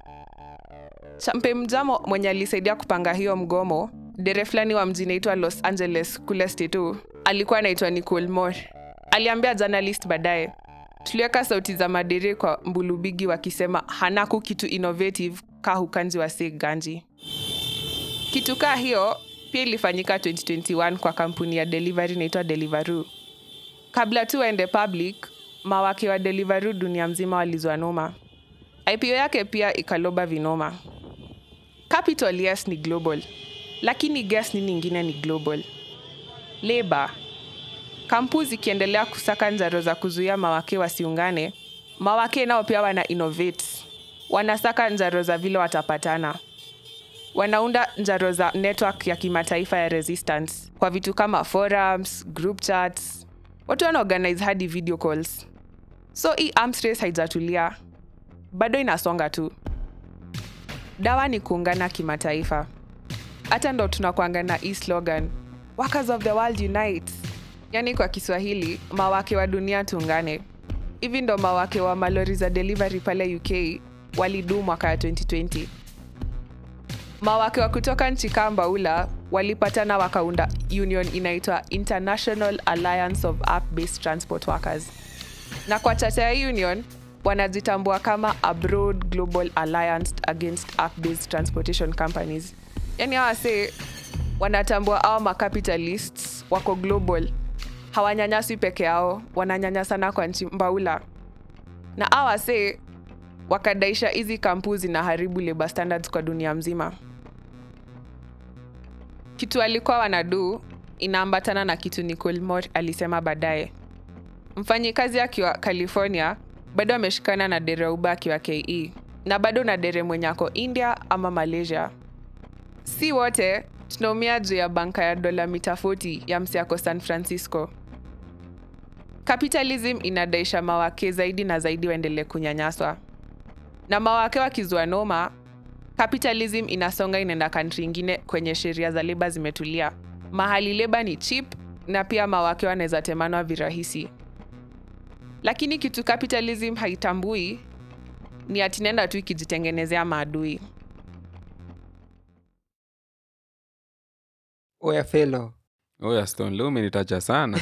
champe mjamo mwenye alisaidia kupanga hiyo mgomo dere fulani wa mji naitwa los angeles kule stetu alikuwa anaitwa nicol more aliambia journalist baadaye tuliweka sauti za madere kwa mbulubigi wakisema hanaku kitu innovative ka hukanji wa sig ganji kitu kaa hiyo pia ilifanyika 2021 kwa kampuni ya delivery inaitwa deliveru kabla tu waende public mawake wa deliveru dunia mzima walizwa noma ipo yake pia ikaloba vinoma capital yes ni global lakini guess nini ingine ni global labor kampu zikiendelea kusaka njaro za kuzuia mawake wasiungane mawake nao pia wana innovate wanasaka njaro za vile watapatana wanaunda njaro za network ya kimataifa ya resistance kwa vitu kama forums group chats watu wanaorganize hadi video calls so hii arms race haijatulia bado inasonga tu dawa ni kuungana kimataifa hata ndo tunakwanga na hii slogan workers of the world unite yaani kwa kiswahili mawake wa dunia tuungane hivi ndo mawake wa malori za delivery pale uk walidu mwaka ya 2020 mawake wa kutoka nchi kaa mbaula walipatana wakaunda union inaitwa international alliance of app based transport workers na kwa chata ya union wanajitambua kama a broad global alliance against app based transportation companies yani hawase wanatambua awa macapitalists wako global hawanyanyaswi peke yao wananyanyasana kwa nchi mbaula na awase wakadaisha hizi kampu zinaharibu labor standards kwa dunia mzima kitu alikuwa wanadu inaambatana na kitu nicol mor alisema baadaye mfanyikazi akiwa california bado ameshikana na dere uba akiwa ke na bado na dere mwenye ako india ama malaysia si wote tunaumia juu ya banka ya dola mita 40 ya msiako san francisco capitalism inadaisha mawake zaidi na zaidi waendelee kunyanyaswa na mawake wakizua noma capitalism inasonga inaenda kantri ingine kwenye sheria za leba zimetulia mahali leba ni chip na pia mawake wanaweza temanwa virahisi lakini kitu capitalism haitambui ni atinenda tu ikijitengenezea maadui oya felo oya stone leo umenitaja sana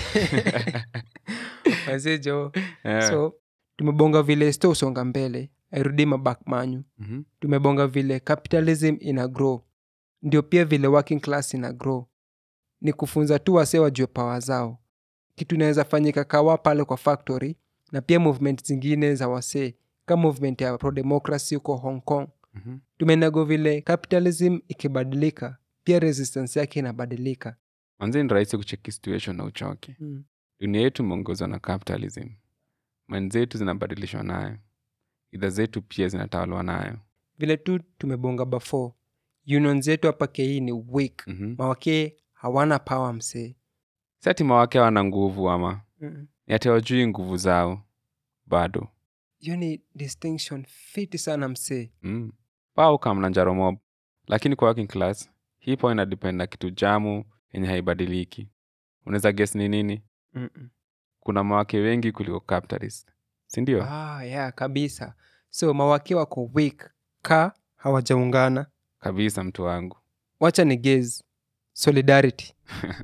wazejo Eh. so tumebonga vile sto usonga mbele airudi mabak manyu Mhm. tumebonga vile capitalism ina grow ndio pia vile working class ina grow ni kufunza tu wasee wajue pawa zao kitu inaweza fanyika kawa pale kwa factory na pia movement zingine za wasee kama movement ya prodemocracy huko hong kong Mhm. tumenago vile capitalism ikibadilika pia resistance yake inabadilika manzi ni rahisi kucheki situation na uchoke mm. dunia yetu imeongozwa na capitalism mani zetu zinabadilishwa nayo idha zetu pia zinatawalwa nayo vile tu tumebonga before union zetu hapa kei ni weak Mhm. mawakee hawana power msee si ati mawake wana nguvu ama Mm. ni ati hawajui nguvu zao bado hiyo ni distinction fiti sana msee mm. pao kamna njaro mob lakini kwa working class hii po inadepend na kitu jamu yenye haibadiliki unaweza guess ni nini Mm-mm. kuna mawake wengi kuliko capitalist sindio ah, yeah, kabisa so mawake wako weak ka hawajaungana kabisa mtu wangu wacha ni gaze solidarity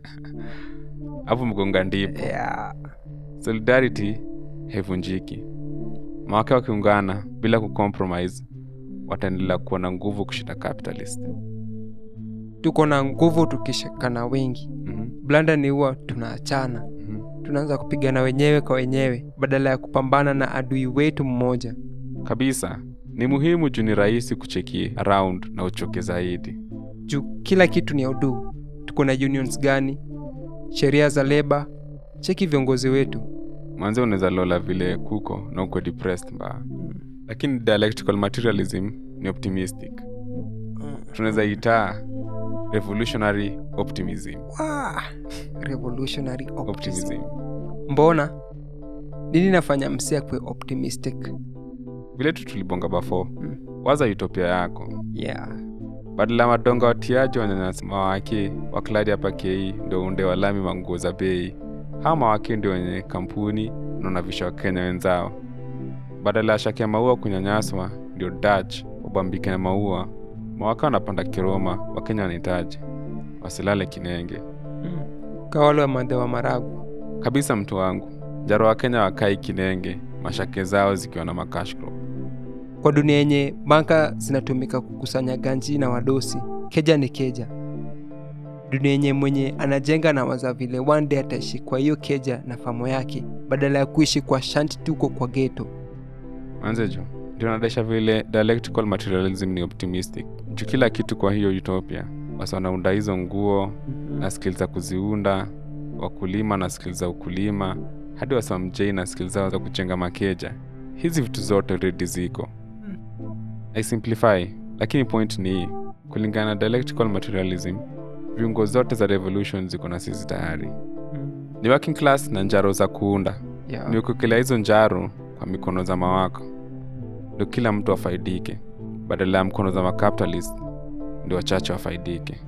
hapo mgonga ndipo yeah. solidarity haivunjiki mawake wakiungana bila kucompromise wataendelea kuwa na nguvu kushinda capitalist tuko na nguvu tukishikana wengi mm-hmm. blanda ni huwa tunaachana Mm-hmm. tunaanza kupigana wenyewe kwa wenyewe badala ya kupambana na adui wetu mmoja kabisa ni muhimu juu ni rahisi kucheki around na uchoke zaidi juu kila kitu ni udu tuko na unions gani sheria za leba cheki viongozi wetu mwanze unaweza lola vile kuko na uko depressed mbaya lakini dialectical materialism ni optimistic tunaweza itaa revolutionary optimism Wah! revolutionary optimism. optimism mbona nini nafanya msi akwe optimistic vile tu tulibonga bafo Mm. waza utopia yako yeah. badala ya madonga watiaji wanyanyasa mawake wakladi hapa kei ndo unde walami manguo za bei hawa mawake ndio wenye kampuni naonavisha wakenya wenzao badala ya shaki ya maua kunyanyaswa ndio dach wabambike na maua mawake wanapanda kiroma wakenya wanahitaji wasilale kinenge mm. kawale wa madhe wa maragu kabisa mtu wangu jaro wakenya wakai kinenge mashake zao zikiwa na makashcrop kwa dunia yenye banka zinatumika kukusanya ganji na wadosi keja ni keja dunia yenye mwenye anajenga na waza vile one day ataishi kwa hiyo keja na famo yake badala ya kuishi kwa shanti tuko kwa geto manzejo ndio nadaisha vile dialectical materialism ni optimistic juu kila kitu kwa hiyo utopia wasi wanaunda hizo nguo na skill za kuziunda wakulima na skill za ukulima hadi wasamjei na skill zao za kujenga makeja hizi vitu zote redi ziko i simplify lakini point ni hii kulingana na dialectical materialism viungo zote za revolution ziko na sisi tayari ni working class na njaro za kuunda yeah. ni ukukelea hizo njaro kwa mikono za mawako ndio kila mtu afaidike badala ya mkono za macapitalist ndio wachache wafaidike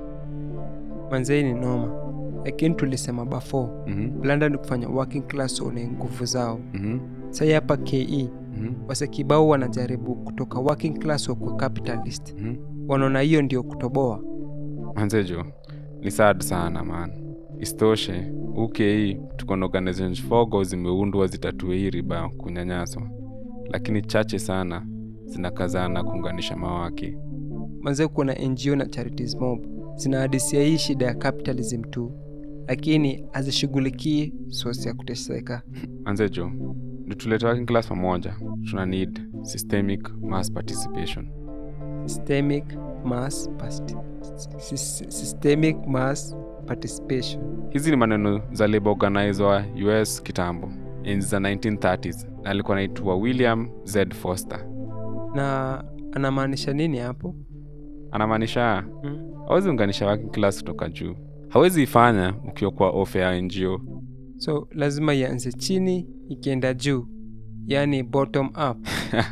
manzei ni noma lakini tulisema bafo mm-hmm. blanda ni kufanya working class one nguvu zao Mm-hmm. sai hapa ke Mm-hmm. wase kibao wanajaribu kutoka working class wakwe capitalist Mm-hmm. wanaona hiyo ndio kutoboa manzejo ni sad sana man isitoshe ukei tuko na organizations fogo zimeundwa zitatue hii riba ya kunyanyaswa lakini chache sana zinakazana kuunganisha mawaki manze kuna ngo na charities mob zinahadisia hii shida ya capitalism tu lakini hazishughulikii sosi ya kuteseka manzejo ndio tulete working class pamoja tuna need systemic mass participation systemic mass pasti- sys- systemic mass participation hizi ni maneno za labor organizer wa us kitambo enzi za 1930s na alikuwa naitwa william z foster na anamaanisha nini hapo anamaanisha mm? hawezi unganisha working class kutoka juu hawezi ifanya ukiwa kwa ofe ya ngo so lazima ianze chini ikienda juu yaani bottom up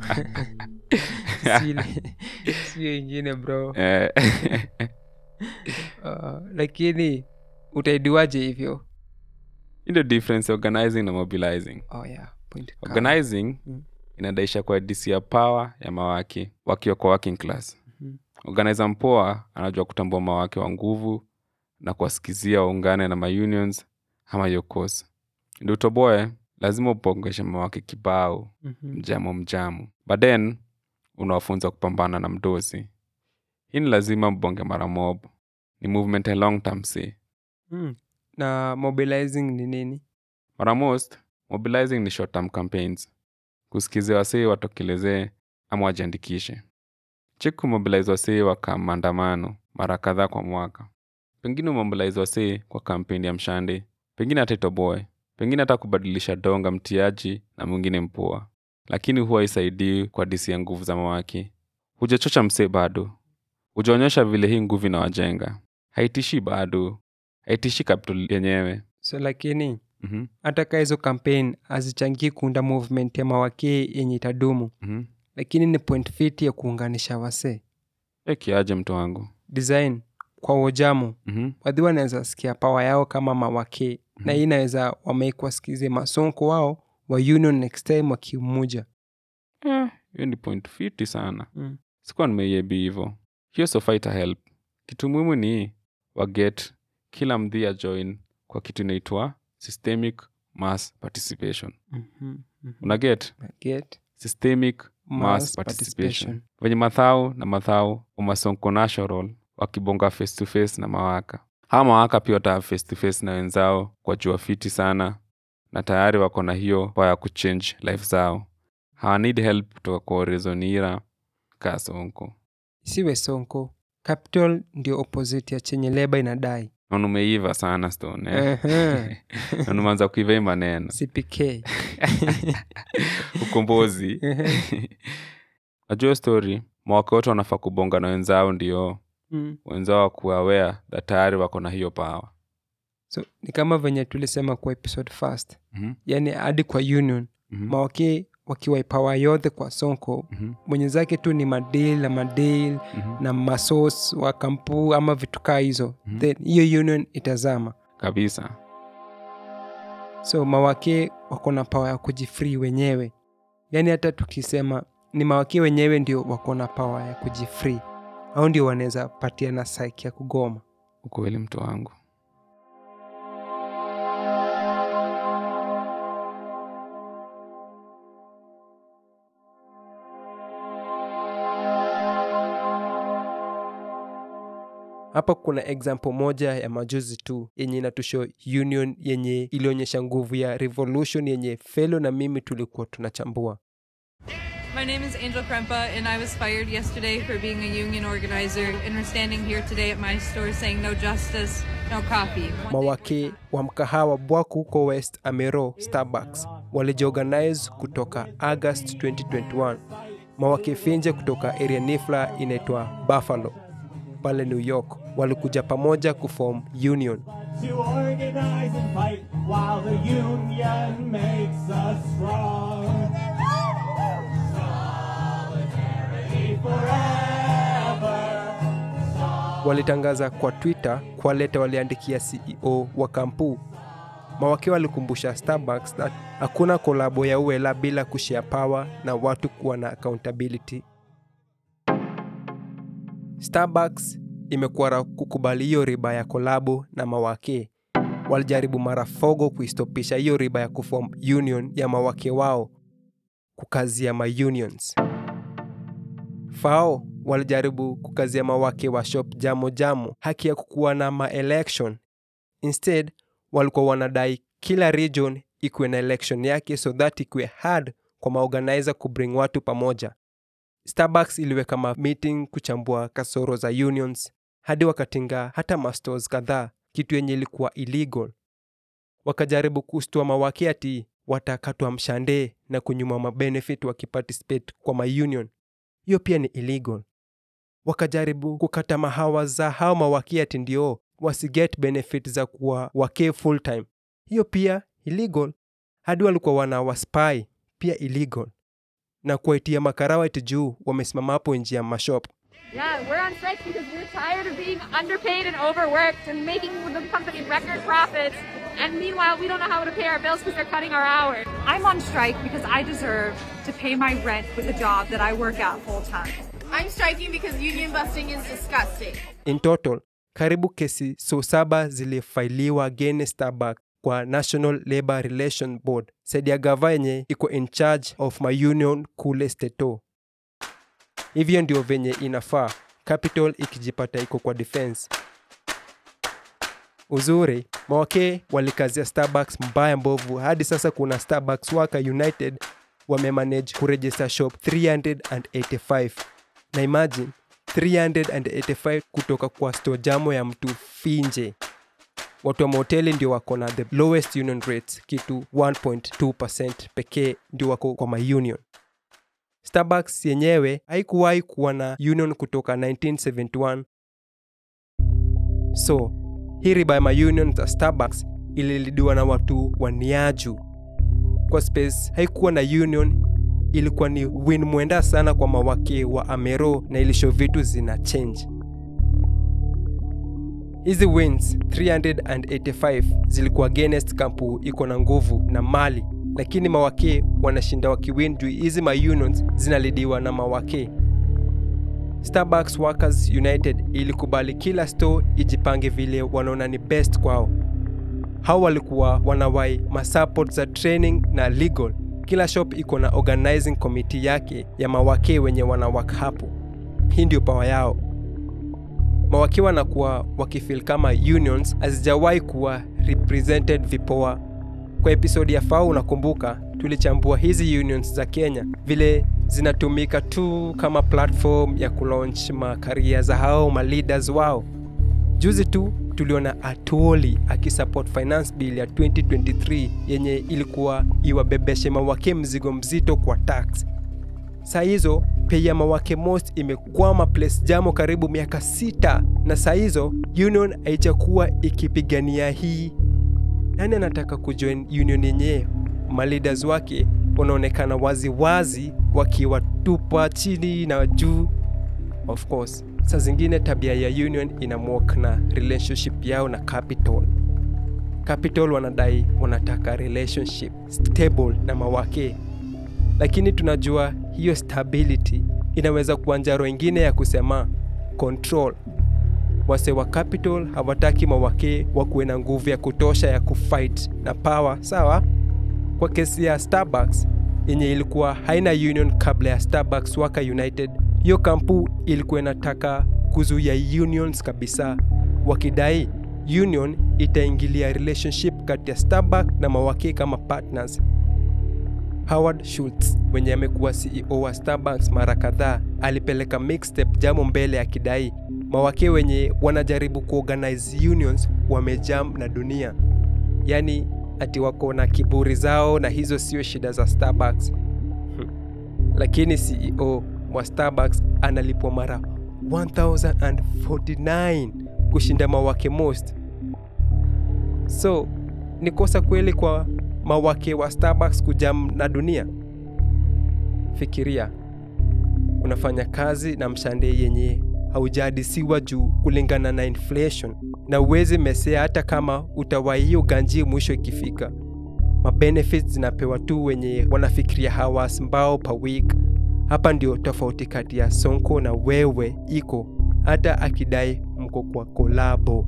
Sile- sio ingine bro Eh, uh, lakini utaidiwaje hivyo hii ndio difference ya organizing na mobilizing oh, yeah. Point kali. organizing Mm. inadaisha kwa disi ya power ya mawaki wakiwa kwa working class Mhm. organizer mpoa anajua kutambua mawake wa nguvu na kuwasikizia waungane na maunions ama yokos ndio utoboe lazima upongeshe mawake kibao Mhm. mjamo mjamu baden unawafunza kupambana na mdosi hii ni lazima mbonge mara mob ni movement ya long term see Mm. na mobilizing ni nini mara most mobilizing ni short term campaigns kusikizia wasee watokelezee ama wajiandikishe cheki kumobilize wasee waka maandamano mara kadhaa kwa mwaka pengine umobilize wasee kwa kampeni ya mshande pengine hata itoboe pengine hata kubadilisha donga mtiaji na mwingine mpoa lakini huwa isaidii kwa disi ya nguvu za mawaki hujachocha msee bado hujaonyesha vile hii nguvu inawajenga haitishi bado haitishi capital yenyewe so lakini Mhm, hata kaa hizo campaign hazichangii kuunda movement ya mawakee yenye itadumu mhm. lakini ni point fiti ya kuunganisha wasee Eh, kiaje mtu wangu design kwa wojamu Mhm, wadhi wanaweza sikia pawa yao kama mawakee na hii inaweza wameikwa sikize masonko wao wa union next time wakimuja hiyo ni point fiti sana Mm. sikuwa nimeiebi hivo hiyo sofa ita help kitu muhimu ni waget kila mdhia join kwa kitu inaitwa systemic mass participation Mhm, mhm. unaget Get systemic mass mass participation venye mathau na mathau umasonko national wakibonga face to face na mawaka hawa mawaka pia wata face to face na wenzao kwa jua fiti sana na tayari wako na hiyo power ya kuchange life zao hawa need help kutoka kwa orezonira kaa sonko siwe sonko capital ndio opposite ya chenye leba inadai na umeiva sana stone eh? Ehe. na umeanza kuiva hii maneno cpk ukombozi Ehe. najua story mawaka wote wanafaa kubonga na wenzao ndio Mm. wenzao wakuwa aware that tayari wako na hiyo power so ni kama venye tulisema kwa episode first Mhm, yaani hadi kwa union mhm, mawake wakiwaipawa yote kwa sonko mhm, mwenye zake tu ni madil na madil mhm. na masos wa kampu ama vitu kaa hizo Mhm. then hiyo union itazama kabisa so mawake wako na pawa ya kujifree wenyewe yaani hata tukisema ni mawake wenyewe ndio wako na pawa ya kujifree au ndio wanaweza patiana saiki ya kugoma ukweli mtu wangu hapa kuna example moja ya majuzi tu yenye inatusho union yenye ilionyesha nguvu ya revolution yenye felo na mimi tulikuwa tunachambua My name is Angel Krempa, and I was fired yesterday for being a union organizer, and we're standing here today at my store saying no justice, no coffee. One day mawake wa mkahawa bwaku huko west amero starbucks walijiorganize kutoka august 2021 mawake finje kutoka area nifla inaitwa buffalo pale new york walikuja pamoja kuform union to organize and fight while the union makes us strong. Solidarity forever. walitangaza kwa twitter kwa leta waliandikia ceo wa kampu mawake walikumbusha starbucks that hakuna kolabo ya uela bila kushare power na watu kuwa na accountability starbucks imekuwa kukubali hiyo riba ya kolabo na mawake walijaribu mara fogo kuistopisha hiyo riba ya kuform union ya mawake wao kukazia maunions fao walijaribu kukazia mawake wa shop jamo jamo haki ya kukuwa na maelection instead walikuwa wanadai kila region ikuwe na election yake so that ikuwe hard kwa maorganizer kubring watu pamoja starbucks iliweka ma meeting kuchambua kasoro za unions hadi wakatinga hata mastores kadhaa kitu yenye ilikuwa illegal wakajaribu kustua mawake ati watakatwa mshande na kunyuma mabenefit wakiparticipate kwa maunion hiyo pia ni illegal wakajaribu kukata mahawa za hao mawaki ati ndio wasiget benefit za kuwa wake full time hiyo pia illegal hadi walikuwa wana waspy pia illegal na kuwaitia makarawa ati juu wamesimama hapo nje ya mashop Yeah, we're on strike because we're tired of being underpaid and overworked and making the company record profits. And meanwhile, we don't know how to pay our bills because they're cutting our hours. I'm on strike because I deserve to pay my rent with a job that I work at full time. I'm striking because union busting is disgusting. in total karibu kesi so saba zilifailiwa against starbucks kwa national labor relation board saidi ya gava yenye iko in charge of my union kule steto hivyo ndio venye inafaa capital ikijipata iko kwa defense uzuri mawake walikazia starbucks mbaya mbovu hadi sasa kuna starbucks waka united wamemanage kuregister shop 385 na imagine 385 kutoka kwa store jamo ya mtu finje watu wa mahoteli ndio wako na the lowest union rates kitu 1.2 pekee ndio wako kwa maunion starbucks yenyewe haikuwahi kuwa na union kutoka 1971 so hii riba ya maunion za starbucks ililidiwa na watu wa niaju kwa space haikuwa na union ilikuwa ni win mwenda sana kwa mawake wa amero na ilisho vitu zina change hizi wins 385 zilikuwa against kampu iko na nguvu na mali lakini mawake wanashinda wakiwin juu hizi maunions zinalidiwa na mawake starbucks workers united ilikubali kila store ijipange vile wanaona ni best kwao hao walikuwa wanawai masupport za training na legal kila shop iko na organizing committee yake ya mawake wenye wanawak hapo hii ndio pawa yao mawake wanakuwa wakifil kama unions hazijawahi kuwa represented vipoa kwa episodi ya fao unakumbuka tulichambua hizi unions za kenya vile zinatumika tu kama platform ya kulaunch makaria za hao maleaders wao juzi tu tuliona atoli akisupport finance bill ya 2023 yenye ilikuwa iwabebeshe mawake mzigo mzito kwa tax saa hizo pei ya mawake most imekwama place jamo karibu miaka sita na saa hizo union haijakuwa ikipigania hii nani anataka kujoin union yenyewe maleaders wake wanaonekana wazi wazi wakiwatupa chini na juu of course saa zingine tabia ya union inamwok na relationship yao na capital capital wanadai wanataka relationship stable na mawake lakini tunajua hiyo stability inaweza kuwa njaro ingine ya kusema control wase wa capital hawataki mawake wakuwe na nguvu ya kutosha ya kufight na power sawa kwa kesi ya starbucks yenye ilikuwa haina union kabla ya starbucks waka united hiyo kampu ilikuwa inataka kuzuia unions kabisa wakidai union itaingilia relationship kati ya starbuck na mawake kama partners howard schultz mwenye amekuwa ceo wa starbucks mara kadhaa alipeleka mixtape jamo mbele akidai mawake wenye wanajaribu kuorganize unions wamejam na dunia yaani ati wako na kiburi zao na hizo sio shida za starbucks lakini ceo wa starbucks analipwa mara 1049 kushinda mawake most so ni kosa kweli kwa mawake wa starbucks kujam na dunia fikiria unafanya kazi na mshande yenye haujahadisiwa juu kulingana na inflation na uwezi mesea hata kama utawai hiyo ganji mwisho ikifika mabenefits zinapewa tu wenye wanafikiria hawas mbao per week hapa ndio tofauti kati ya sonko na wewe iko hata akidai mko kwa kolabo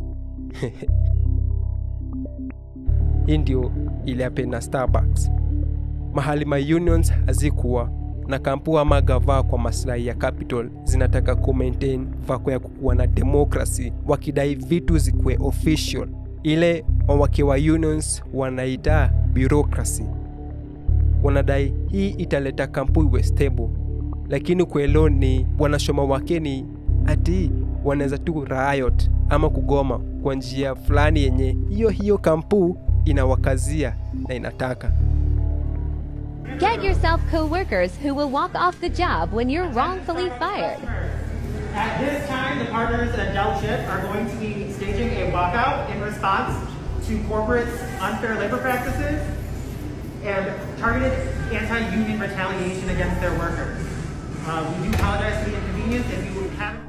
hii ndio iliape na starbucks mahali ma unions hazikuwa na kampu ama gavaa kwa maslahi ya capital zinataka kumaintain vako ya kukuwa na demokrasi wakidai vitu zikuwe official ile mawake wa unions wanaita bureaucracy wanadai hii italeta kampu iwe stable lakini kwelo ni wanashoma wake ni ati wanaweza tu riot ama kugoma kwa njia fulani yenye hiyo hiyo kampu inawakazia na inataka Get yourself co-workers who will walk off the job when you're wrongfully fired. At this time, the partners at Del Chip are going to be staging a walkout in response to corporate's unfair labor practices and targeted anti-union retaliation against their workers. Uh, we do apologize for the inconvenience. If you haven't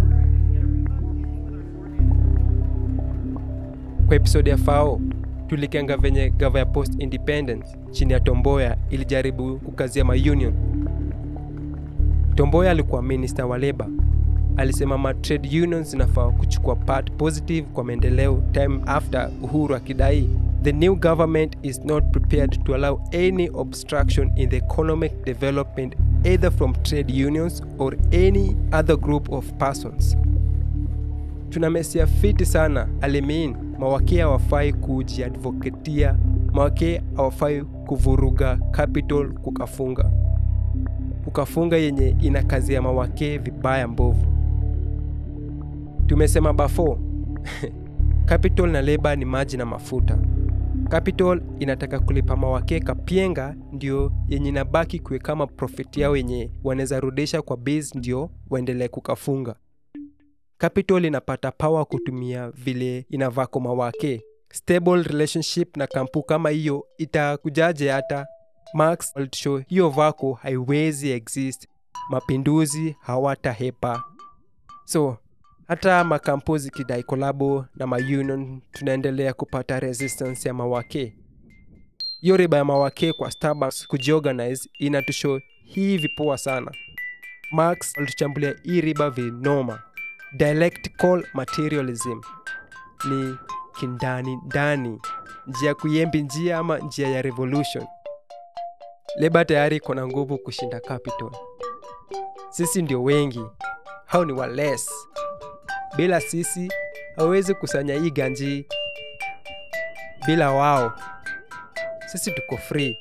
kwa episodi ya fao tulikenga venye gava ya post independence chini ya tomboya ilijaribu kukazia maunion tomboya alikuwa minister wa leba alisema ma trade unions zinafaa kuchukua part positive kwa maendeleo time after uhuru akidai the new government is not prepared to allow any obstruction in the economic development either from trade unions or any other group of persons tunamesia fiti sana alimein mawakee hawafai kujiadvoketia mawakee hawafai kuvuruga capital kukafunga kukafunga yenye ina kazi ya mawakee vibaya mbovu tumesema bafo capital na leba ni maji na mafuta capital inataka kulipa mawakee kapienga ndio yenye inabaki kuwe kama profit yao yenye wanaweza rudisha kwa base ndio waendelee kukafunga capital inapata power kutumia vile inavaa kwa mawake stable relationship na kampu kama hiyo itakujaje hata Marx walitushow hiyo vako haiwezi exist mapinduzi hawatahepa so hata makampu zikidai kolabo na maunion tunaendelea kupata resistance ya mawake hiyo riba ya mawake kwa starbucks kujiorganize inatushow hii vipoa sana marx walituchambulia hii riba vinoma dialectical materialism ni kindani ndani njia ya kuyembi njia ama njia ya revolution leba tayari iko na nguvu kushinda capital sisi ndio wengi hao ni wales bila sisi hawezi kusanya hii ganji bila wao sisi tuko free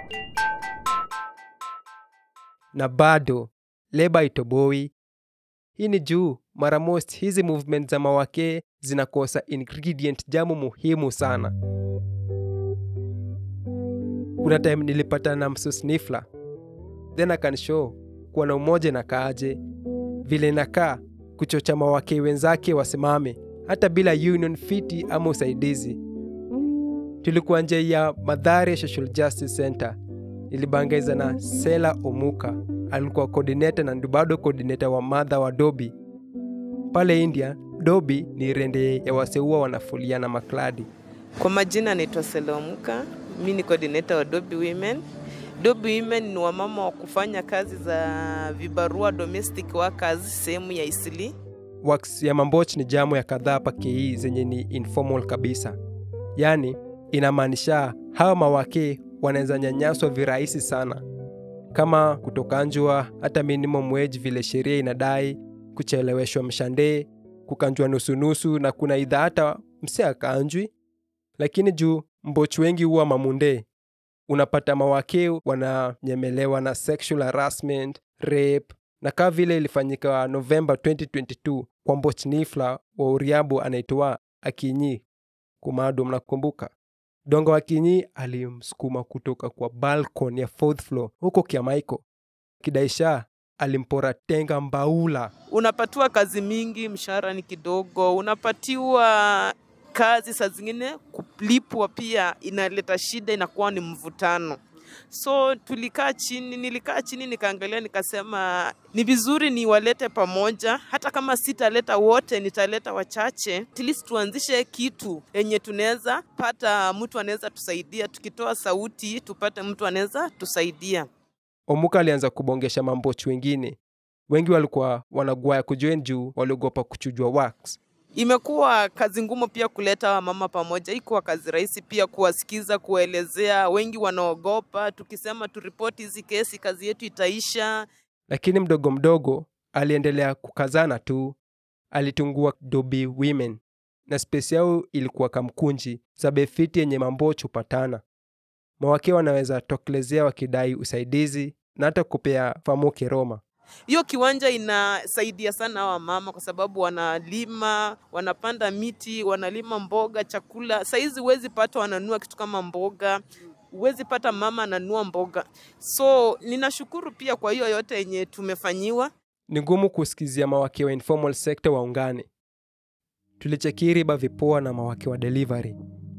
na bado leba itoboi hii ni juu mara most hizi movement za mawake zinakosa ingredient jamu muhimu sana kuna time nilipata na msusnifla then akanshow kuwa na umoja na kaaje vile inakaa kuchocha mawake wenzake wasimame hata bila union fiti ama usaidizi tulikuwa nje ya madhari social justice center nilibangaiza na sela omuka alikuwa coordinator na bado coordinator wa madha wa dobi pale india dobi ni rende ya waseua wanafulia na makladi Kwa majina naitwa Selomuka, mi ni coordinator wa Dobi Women. Dobi Women ni wamama wa kufanya kazi za vibarua domestic workers sehemu ya Isili. wax ya mamboch ni jamo ya kadhaa pakei zenye ni informal kabisa yaani inamaanisha hawa mawake wanaweza nyanyaswa virahisi sana kama kutokanjwa hata minimum wage vile sheria inadai kucheleweshwa mshandee kukanjwa nusunusu na kuna idha hata mse akaanjwi lakini juu mbochi wengi huwa mamunde unapata mawake wananyemelewa na sexual harassment rape na kaa vile ilifanyika novemba 2022 kwa mbochnifla wa uriabu anaitwa akinyi kumado mnakumbuka dongo akinyi alimsukuma kutoka kwa balcon ya fourth floor huko kiamaiko kidaisha alimpora tenga mbaula Unapatiwa kazi mingi, mshahara ni kidogo, unapatiwa kazi saa zingine kulipwa pia inaleta shida, inakuwa ni mvutano. So tulikaa chini, nilikaa chini nikaangalia, nikasema ni vizuri niwalete pamoja, hata kama sitaleta wote, nitaleta wachache, at least tuanzishe kitu yenye tunaweza pata, mtu anaweza tusaidia, tukitoa sauti tupate mtu anaweza tusaidia. omuka alianza kubongesha mambochi wengine wengi walikuwa wanagwaya kujoin juu waliogopa kuchujwa wax Imekuwa kazi ngumu pia kuleta wamama pamoja, ikuwa kazi rahisi pia kuwasikiza, kuwaelezea. Wengi wanaogopa, tukisema turipoti hizi kesi, kazi yetu itaisha. lakini mdogo mdogo aliendelea kukazana tu alitungua dobi women na spesi yao ilikuwa kamkunji za befiti yenye mambochi hupatana mawake wanaweza tokelezea wakidai usaidizi na hata kupea famuke roma Hiyo kiwanja inasaidia sana hawa mama kwa sababu wanalima, wanapanda miti, wanalima mboga, chakula. Saizi huwezi pata wananua kitu kama mboga, huwezi pata mama ananua mboga. So ninashukuru pia kwa hiyo yote yenye tumefanyiwa. ni ngumu kusikizia mawake wa informal sector waungane tulichekiri ba vipoa na mawake wa delivery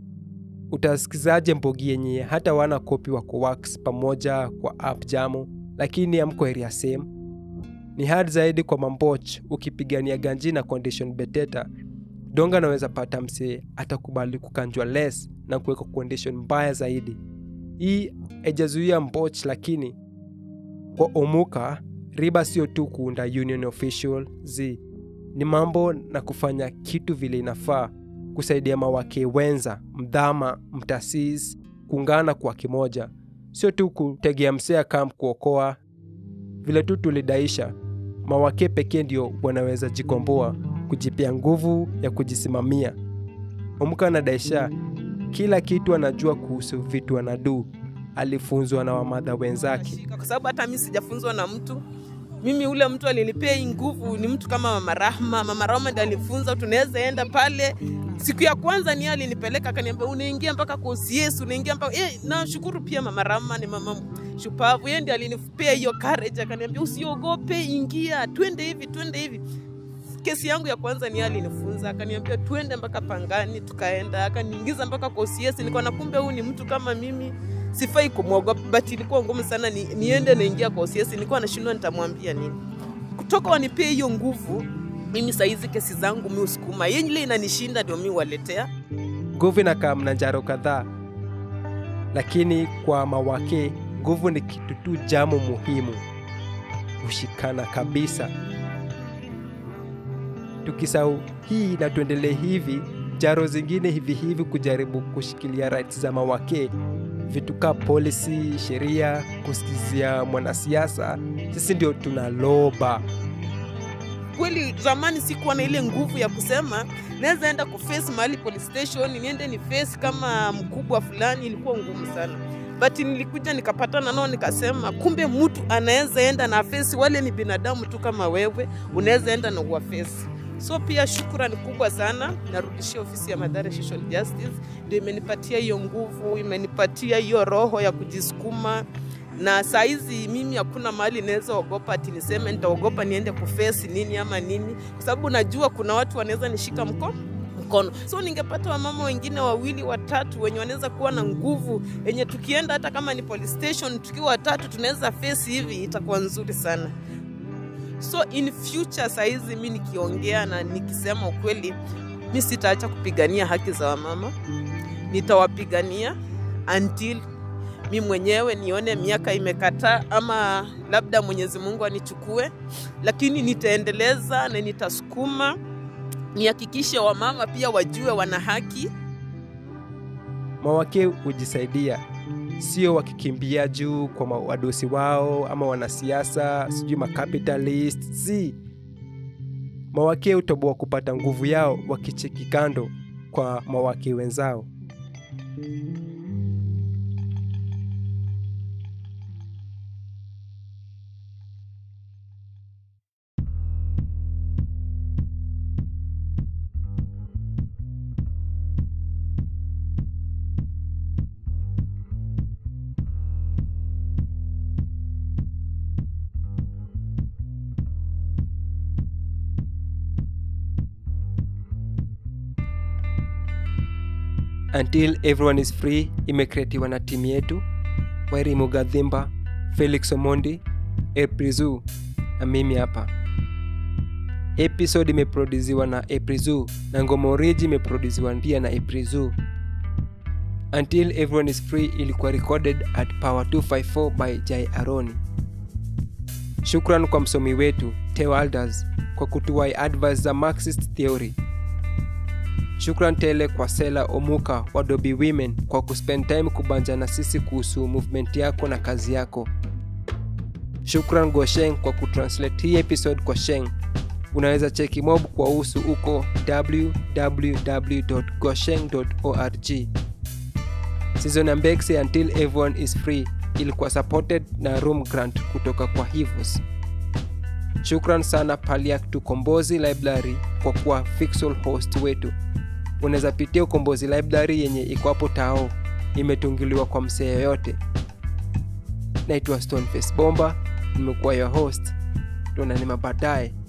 utasikizaje mbogi yenye hata wana kopi wako wax pamoja kwa app jamu lakini amko area same ni hard zaidi kwa mamboch ukipigania ganji na condition beteta donga anaweza pata msee atakubali kukanjwa less na kuweka condition mbaya zaidi hii haijazuia mboch lakini kwa omuka riba sio tu kuunda union official z ni mambo na kufanya kitu vile inafaa kusaidia mawake wenza mdhama mtasis kuungana kwa kimoja sio tu kutegea msea kam kuokoa vile tu tulidaisha mawake pekee ndio wanaweza jikomboa kujipia nguvu ya kujisimamia omka anadaisha kila kitu anajua kuhusu vitu anaduu alifunzwa na wamadha wenzake kwa sababu hata mi sijafunzwa na mtu mimi ule mtu alinipea hii nguvu ni mtu kama mama Rahma. Mama Rahma ndiye alifunza tunaweza enda pale. Siku ya kwanza ni yeye alinipeleka akaniambia, unaingia mpaka kwa OCS, unaingia mpaka eh. Nashukuru pia mama Rahma ni mama shupavu, yeye ndiye alinipea hiyo courage, akaniambia usiogope, ingia, twende hivi, twende hivi. kesi yangu ya kwanza ni yeye alinifunza akaniambia tuende mpaka pangani tukaenda akaniingiza mpaka kwa OCS nilikuwa na kumbe huyu ni mtu kama mimi sifai kumwogopa but ilikuwa ngumu sana ni, niende naingia kwa OCS nilikuwa nashindwa nitamwambia nini kutoka wanipee hiyo nguvu mimi saizi kesi zangu mi usukuma yenye ile inanishinda ndio mi waletea nguvu inakaa mna njaro kadhaa lakini kwa mawake nguvu ni kitu tu jamo muhimu kushikana kabisa tukisau hii na tuendelee hivi jaro zingine hivi hivi kujaribu kushikilia rights za mawake vitu kaa policy sheria kusikizia mwanasiasa sisi ndio tunaloba kweli zamani sikuwa na ile nguvu ya kusema naweza enda kuface mahali police station niende ni face kama mkubwa fulani ilikuwa ngumu sana but nilikuja nikapatana nao nikasema kumbe mtu anaweza enda na face wale ni binadamu tu kama wewe unaweza enda na uwafesi so pia shukrani kubwa sana narudishia ofisi ya Mathare Social Justice ndio imenipatia hiyo nguvu imenipatia hiyo roho ya kujisukuma na saizi mimi hakuna mahali naweza ogopa ati niseme nitaogopa niende kufesi nini ama nini kwa sababu najua kuna watu wanaweza nishika mkono mkono so ningepata wamama wengine wawili watatu wenye wanaweza kuwa na nguvu yenye tukienda hata kama ni police station tukiwa watatu tunaweza face hivi itakuwa nzuri sana so in future saizi mi nikiongea na nikisema ukweli mi sitaacha kupigania haki za wamama nitawapigania until mi mwenyewe nione miaka imekataa ama labda mwenyezi mungu anichukue lakini nitaendeleza na nitasukuma nihakikishe wamama pia wajue wana haki mawake hujisaidia sio wakikimbia juu kwa ma- wadosi wao ama wanasiasa sijui macapitalist si mawake hutoboa kupata nguvu yao wakicheki kando kwa mawake wenzao until everyone is free imekreatiwa na timu yetu wairi mugadhimba felix omondi eprizu na mimi hapa episode imeproduziwa na eprizu na ngoma oriji imeproduziwa pia na eprizu until everyone is free ilikuwa recorded at power 254 by jai aroni shukran kwa msomi wetu teo alders kwa kutuwai advice za marxist theory shukran tele kwa sela omuka wa dobi women kwa kuspend time kubanja na sisi kuhusu movement yako na kazi yako shukran gosheng kwa kutranslate hii episode kwa sheng unaweza cheki mob kwa usu uko www.gosheng.org season ya mbekse until everyone is free ilikuwa supported na room grant kutoka kwa hivos shukran sana paliak tukombozi library kwa kuwa fixal host wetu unaweza pitia ukombozi library yenye iko hapo tao imetungiliwa kwa msee yoyote naitwa stoneface bomba nimekuwa your host tuonanima baadaye